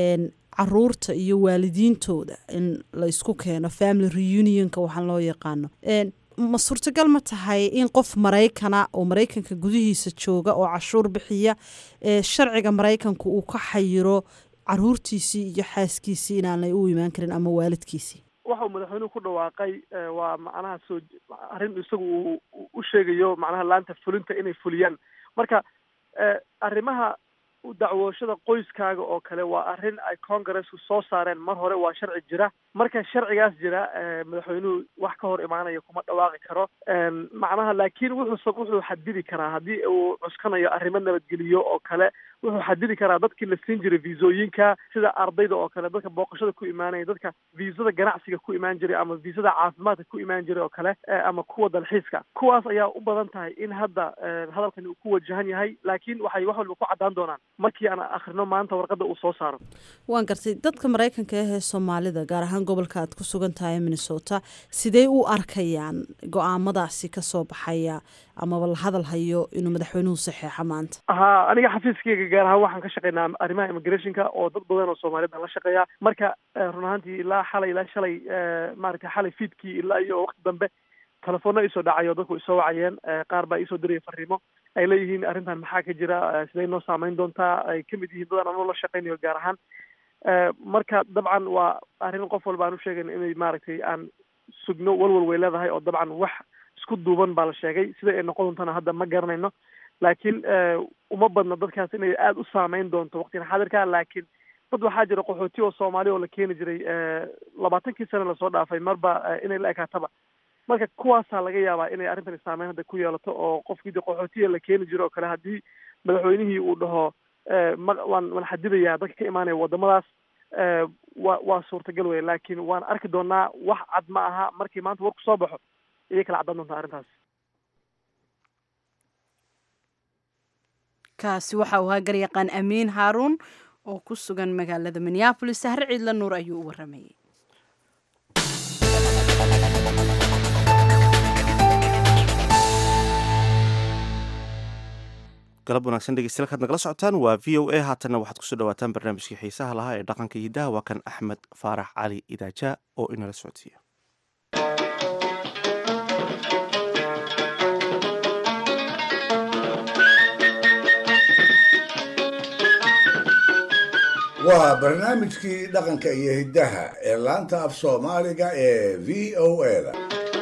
Speaker 21: caruurta iyo waalidiintooda in la isku keeno family reunionka waxaan loo yaqaano ma suurtagal ma tahay in qof maraykana oo maraykanka gudihiisa jooga oo cashuur bixiya sharciga maraykanka uu ka xayiro caruurtiisii iyo xaaskiisii inaanay u imaan karin ama waalidkiisii
Speaker 20: waxa uu madaxweynuhu ku dhawaaqay waa macnaha soo arrin isagu uu u sheegayo macnaha laanta fulinta inay fuliyaan marka arrimaha dacwooshada qoyskaaga oo kale waa arrin ay congressku soo saareen mar hore waa sharci jira marka sharcigaas jira madaxweynuhu wax ka hor imaanaya kuma dhawaaqi karo macnaha laakiin wuxuu wuxuu xadidi karaa haddii uu cuskanayo arrimo nabadgeliyo oo kale wuxuu xadidi karaa dadkii la siin jiray viisooyinka sida ardayda oo kale dadka booqashada ku imaanaya dadka viisada ganacsiga ku imaan jiray ama viisada caafimaadka ku imaan jiray oo kale ama kuwa dalxiiska kuwaas ayaa u badan tahay in hadda hadalkani uu ku wajahan yahay laakiin waxay wax walba ku caddaan doonaan markii aan akhrino maanta warqadda uu soo saaro
Speaker 21: waan gartay dadka maraykanka ah ee soomaalida gaar ahaan gobolka aad ku sugan tahay minnesota sidee u arkayaan go-aamadaasi kasoo baxaya amaba la hadal hayo inuu madaxweynuhu saxeexo maanta
Speaker 20: ha aniga xafiiskayga gaar ahaan waxaan ka shaqeynaa arrimaha immigrationka oo dad badan oo soomaaliyed aan la shaqeeya marka run ahaantii ilaa xalay ilaa shalay maaragtay xalay fiidkii ilaa iyo waqti dambe telefoona isoo dhacayo dadku isoo wacayeen qaar baa iisoo diraya fariimo ay leeyihiin arrintan maxaa ka jira siday noo saameyn doontaa ay kamid yihiin dadaan anoo la shaqeynayo gaar ahaan marka dabcan waa arrin qof walba aan u sheegayno inay maaragtay aan sugno walwal way leedahay oo dabcan wax isku duuban baa la sheegay sida ay noqon doontana hadda ma garanayno laakiin uma badna dadkaas inay aada u saameyn doonto waqtigan xaadirka laakiin dad waxaa jira qaxooti oo soomaali oo la keeni jiray labaatankii sane lasoo dhaafay marba inay la ekaataba marka kuwaasaa laga yaabaa inay arrintani saameyn hadda ku yeelato oo qofkii de qaxootiya la keeni jiro oo kale haddii madaxweynihii uu dhaho ma waan waan xadidayaa dadka ka imaanaya wadamadaas wa waa suurtagal wey laakiin waan arki doonaa wax cad ma aha markii maanta warku soo baxo ayay kala caddan doontaa arrintaas
Speaker 2: kaasi waxa uu ahaa garyaqaan amiin haaruun oo ku sugan magaalada minneabolis sahre ciidla nuur ayuu u waramayay
Speaker 1: galab wanaagsan dhegeystayaal kaad nagala socotaan waa v o a haatanna waxaad kusoo dhawaataan barnaamijkii xiisaha lahaa ee dhaqanka iyo hidaha waa kan axmed faarax cali idaaja oo inala socodsiiya
Speaker 5: waa barnaamijkii dhaqanka iyo hiddaha ee laanta af soomaaliga ee v o a-da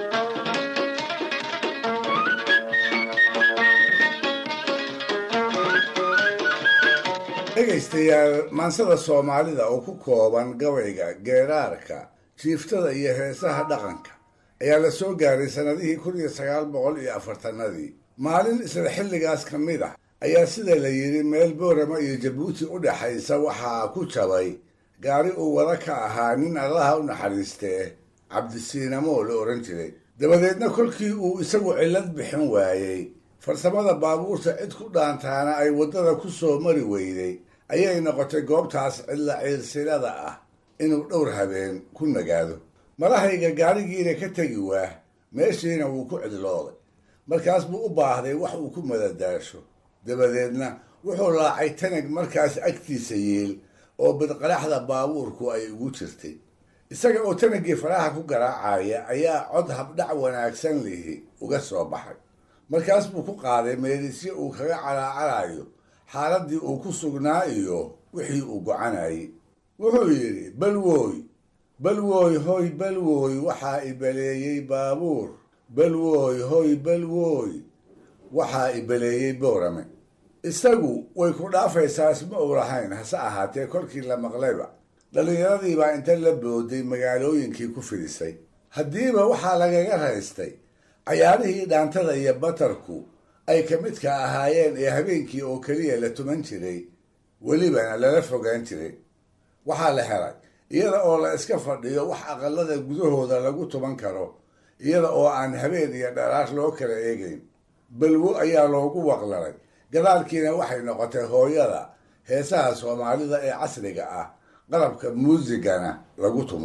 Speaker 5: dhegaystayaal maansada soomaalida oo ku kooban gabayga geeraarka jiiftada iyo heesaha dhaqanka ayaa la soo gaaray sannadihii kun iyo sagaal boqol iyo afartanadii maalin isla xilligaas ka mid ah ayaa sida la yidhi meel boorama iyo jabuuti u dhexaysa waxaa ku jabay gaari uu wada ka ahaa nin allaha u naxariistee cabdisiinamoo la odhan jiray dabadeedna kolkii uu isagu cillad bixin waayey farsamada baabuurta cid ku dhaantaana ay waddada ku soo mari weyday ayay noqotay goobtaas cidla ciilsilada ah inuu dhowr habeen ku nagaado marahayga gaarigiina ka tegi waah meeshiina wuu ku cidlooday markaas buu u baahday wax uu ku madadaasho dabadeedna wuxuu laacay tanag markaas agtiisa yiil oo bidqaraxda baabuurku ay ugu jirtay isaga oo tanagii faraha ku garaacaya ayaa cod habdhac wanaagsan lihi uga soo baxay markaas buu ku qaaday meelisyo uu kaga calaacalayo xaaladdii uu ku sugnaa iyo wixii uu gocanayay wuxuu yidhi balwooy balwooy hoy balwooy waxaa ibaleeyey baabuur balwooy hoy balwooy waxaa ibaleeyey boorame isagu way ku dhaafaysaa isma uu lahayn hase ahaatee kolkii la maqlayba dhallinyaradii baa inta la booday magaalooyinkii ku fidisay haddiiba waxaa lagaga raystay cayaarihii dhaantada iyo batarku ay ka midka ahaayeen ee habeenkii oo keliya la tuman jiray welibana lala fogaan jiray waxaa la helay iyada oo la iska fadhiyo wax aqalada gudahooda lagu tuman karo iyada oo aan habeen iyo dharaar loo kala eegayn balwo ayaa loogu waqlalay gadaalkiina waxay noqotay hooyada heesaha soomaalida ee casriga ah qalabka muusigana lagu tumo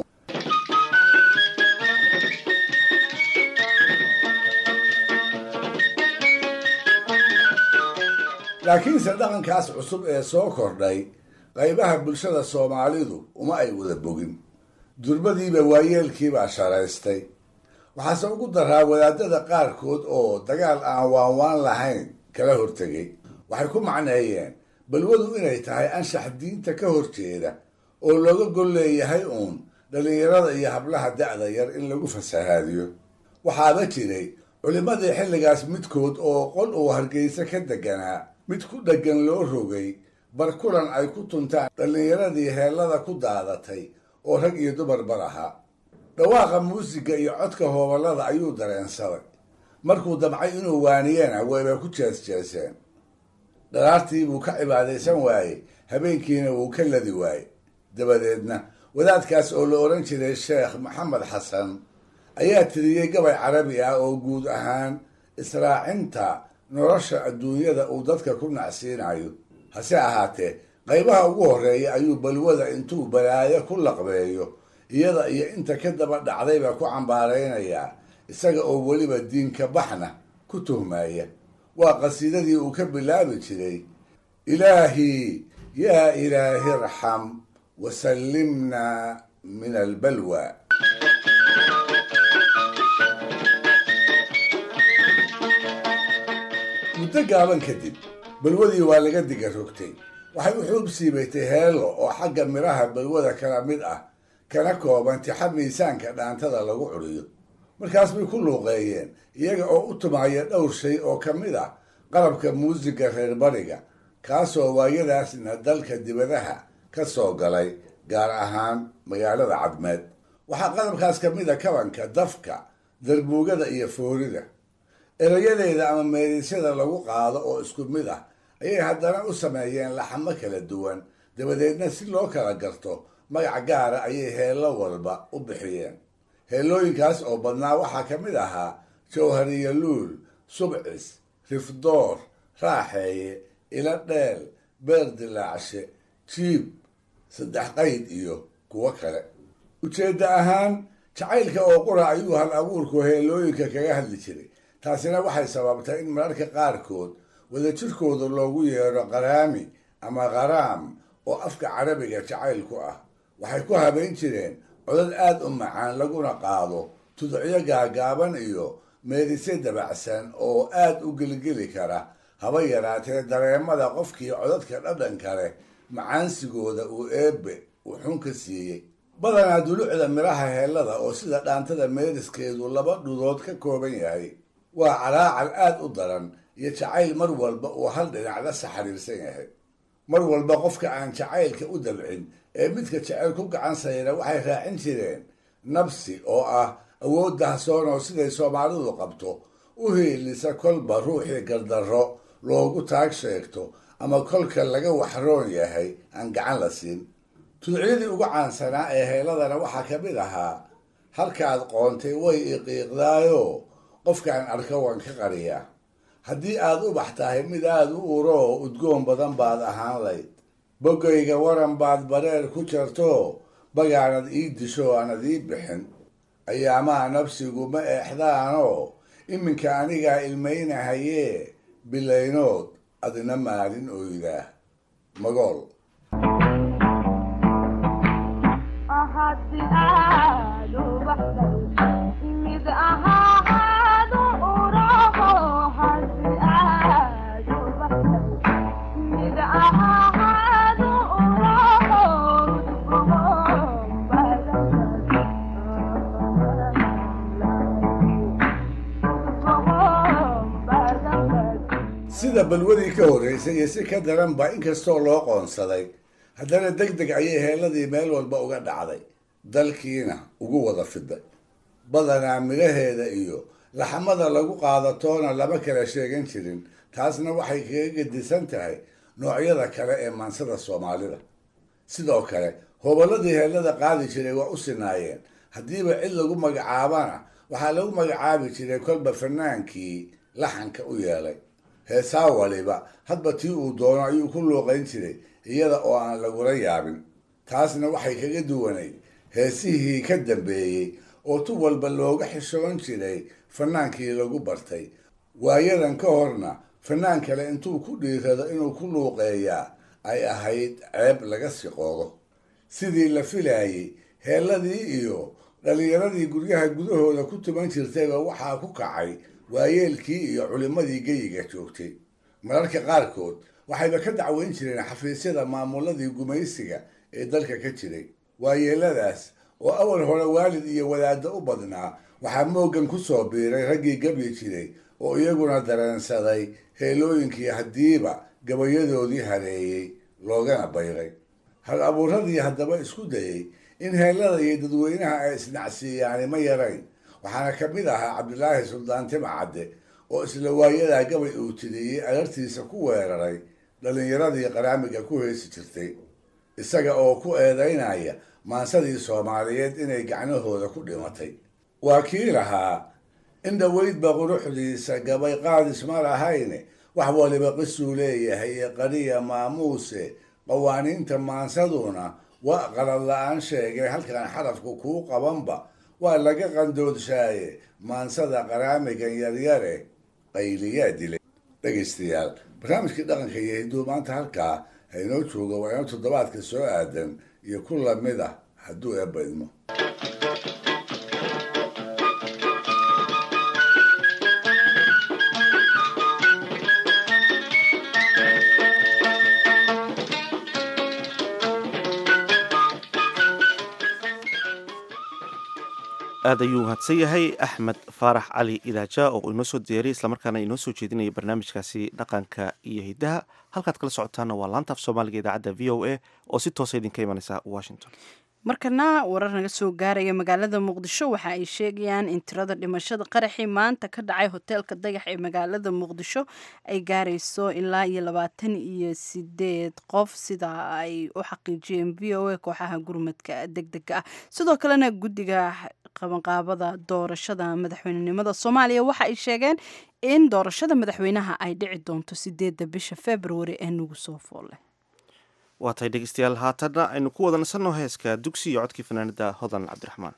Speaker 5: laakiinse dhaqankaas cusub ee soo kordhay qaybaha bulshada soomaalidu uma ay wada bogin durbadiiba waayeelkiibaa sharaystay waxaase ugu daraa wadaadada qaarkood oo dagaal aan waanwaan lahayn kala hortegay waxay ku macneeyeen balwadu inay tahay anshax diinta ka horjeeda oo looga gol leeyahay uun dhallinyarada iyo hablaha da'da yar in lagu fasahaadiyo waxaaba jiray culimmadii xilligaas midkood oo qol uu hargeysa ka deganaa mid ku dheggan loo rogay bar kulan ay ku tuntaan dhallinyaradii heellada ku daadatay oo rag iyo dumarbar ahaa dhawaaqa muusiga iyo codka hooballada ayuu dareensaday markuu damcay inuu waaniyena wayba ku jeesjeeseen dharaartii buu ka cibaadaysan waayey habeenkiina wuu ka ladi waayey dabadeedna wadaadkaas oo la odhan jiray sheekh maxamed xasan ayaa tiriyey gabay carabi ah oo guud ahaan israacinta nolosha adduunyada uu dadka ku nacsiinayo hase ahaatee qaybaha ugu horreeya ayuu balwada intuu balaayo ku laqbeeyo iyada iyo inta ka daba dhacdayba ku cambaaraynayaa isaga oo weliba diinka baxna ku tuhmaya waa qasiidadii uu ka bilaabi jiray ilaahii yaa ilaahi irxam wasallimna min albalwa muddo gaaban kadib balwadii waa laga diga rogtay waxay u xuub siibatay heelo oo xagga midhaha balwada kala mid ah kana kooban tixa miisaanka dhaantada lagu curiyo markaas bay ku luuqeeyeen iyaga oo u tumaya dhowr shay oo ka mid ah qalabka muusiga reer bariga kaasoo waayadaasna dalka dibadaha ka soo galay gaar ahaan magaalada cadmeed waxaa qalabkaas ka mid a kabanka dafka darbuugada iyo foorida erayadeeda ama meedisyada lagu qaado oo isku mid ah ayay haddana u sameeyeen laxamo kala duwan dabadeedna si loo kala garto magac gaara ayay heello walba u bixiyeen heellooyinkaas oo badnaa waxaa ka mid ahaa jawhariya luul subcis rifdoor raaxeeye ila dheel beer dilaacshe jiib saddex qayd iyo kuwo kale ujeedda ahaan jacaylka oo qura ayuu hal abuurku heellooyinka kaga hadli jiray taasina waxay sababtay in mararka qaarkood wadajirkooda loogu yeedho qaraami ama qaraam oo afka carabiga jacaylku ah waxay ku habayn jireen codad aad u macaan laguna qaado tudcyo gaagaaban iyo meedisyo dabacsan oo aad u gelgeli kara haba yaraatee dareemada qofkii codadka dhadhan kale macaansigooda uu eebbe uu xun ka siiyey badanaa dulucda midhaha heellada oo sida dhaantada meediskeedu laba dhudood ka kooban yahay waa calaacal aad u daran iyo jacayl mar walba uu hal dhinacda saxariirsan yahay mar walba qofka aan jacaylka u dabcin ee midka jacayl ku gacan sayra waxay raacin jireen nabsi oo ah awood dahsoon oo siday soomaalidu qabto u hiilisa kolba ruuxii gardarro loogu taag sheegto ama kolka laga waxroon yahay aan gacan la siin tudcyadii ugu caansanaa ee heeladana waxaa ka mid ahaa halkaad qoontay way iqiiqdaayo qofkaan arka waan ka qariyaa haddii aad ubax tahay mid aad u uro oo udgoon badan baad ahaan layd bogayga waran baad bareer ku jarto bagaanad ii disho aanad ii bixin ayaamaha nafsigu ma eexdaanoo iminka anigaa ilmaynahayee bilaynood adina maalin oydaa magool sida balwadii ka horreysay iyo si ka daranba inkastoo loo qoonsaday haddana deg deg ayay heelladii meel walba uga dhacday dalkiina ugu wada fiday badanaa midhaheeda iyo laxamada lagu qaadatoona lama kala sheegan jirin taasna waxay kaga gedisan tahay noocyada kale ee maansada soomaalida sidoo kale hobolladii heellada qaadi jiray waa u sinaayeen haddiiba cid lagu magacaabana waxaa lagu magacaabi jiray kolba fanaankii laxanka u yeelay heesaa waliba hadba tii uu doono ayuu ku luuqayn jiray iyada oo aan lagula yaabin taasna waxay kaga duwanayd heesihii ka dambeeyey oo tu walba looga xishoon jiray fanaankii lagu bartay waayadan ka horna fanaan kale intuu ku dhiirado inuu ku luuqeeyaa ay ahayd ceeb laga siqoodo sidii la filaayey heelladii iyo dhallinyaradii guryaha gudahooda ku tuman jirtayba waxaa ku kacay waayeelkii iyo culimmadii geyiga joogtay mararka qaarkood waxayba ka dacweyn jireen xafiisyada maamuladii gumaysiga ee dalka ka jiray waayeeladaas oo awal hore waalid iyo wadaaddo u badnaa waxaa mooggan ku soo biiray raggii gabyi jiray oo iyaguna dareensaday heelooyinkii haddiiba gabayadoodii hareeyey loogana bayray hal abuuradii haddaba isku dayey in heellada iyo dadweynaha ay isnacsiiyaani ma yarayn waxaana ka mid ahaa cabdilaahi suldaan timcadde oo isla waayadaa gabay uu tiriyey alartiisa ku weeraray dhallinyaradii qaraamiga ku heesi jirtay isaga oo ku eedaynaya maansadii soomaaliyeed inay gacnahooda ku dhimatay waa kii lahaa in dhoweydba quruxdiisa gabay qaadis ma lahayne wax waliba qisuu leeyahay ee qariya maamuuse qawaaniinta maansaduna waa qalad la-aan sheegay halkan xarafku kuu qabanba waa laga qandoodshaye maansada qaraamigan yaryare qayliyaa dilay dhegaystayaal barnaamijkii dhaqanka iyo hidduu maanta halkaa haynoo jooga waa inoo toddobaadka soo aadan iyo ku lamid ah hadduu eebba idmo
Speaker 1: aad ayuu mahadsan yahay axmed faarax cali idaaja oo inoo soo diyaariyay islamarkaana inoo soo jeedinaya barnaamijkaasi dhaqanka iyo hiddaha halkaad kala socotaana waa laanta af soomaaliga idaacadda v o a oo si toosa idinka imanaysa washington
Speaker 2: markana warar naga soo gaaraya magaalada muqdisho waxa ay sheegayaan in tirada dhimashada qaraxii maanta ka dhacay hoteelka dayax ee magaalada muqdisho ay gaarayso ilaa iyo labaatan iyo sideed qof sida ay u xaqiijiyeen v o a kooxaha gurmadka deg dega ah sidoo kalena guddiga qabanqaabada doorashada madaxweynenimada soomaaliya waxa ay sheegeen in doorashada madaxweynaha ay dhici doonto sideedda bisha februari ee nagu soo foolle
Speaker 1: waa tahay dhegeystayaal haatanna aynu ku wada nasanno heeska dugsi iyo codkii fanaanada hodan cabdiraxmaan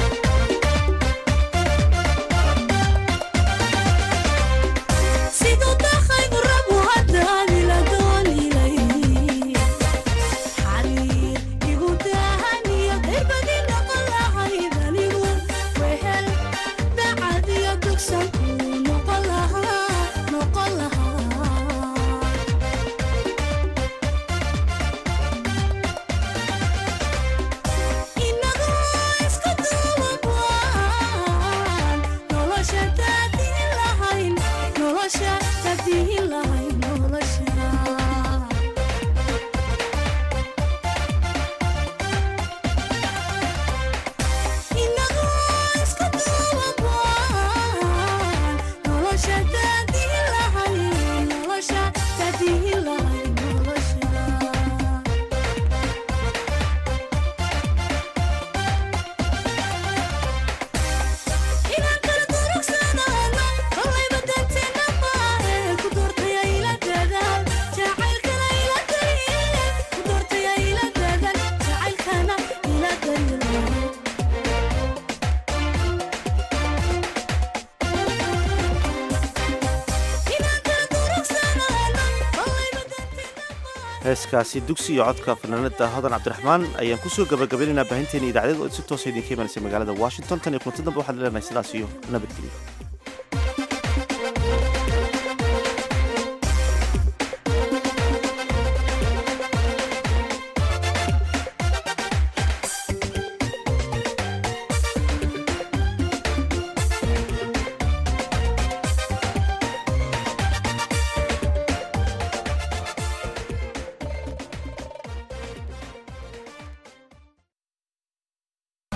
Speaker 3: Sigo
Speaker 1: heeskaasi dugsi iyo codka fanaanada hodan cabdiraxmaan ayaan kusoo gabagabaynaynaa baahinteena idaacadeed oo si toosa idinka imanaysa magaalada washington tan iyo kulanti dambe waxaan leenahay sidaas iyo nabadgelyo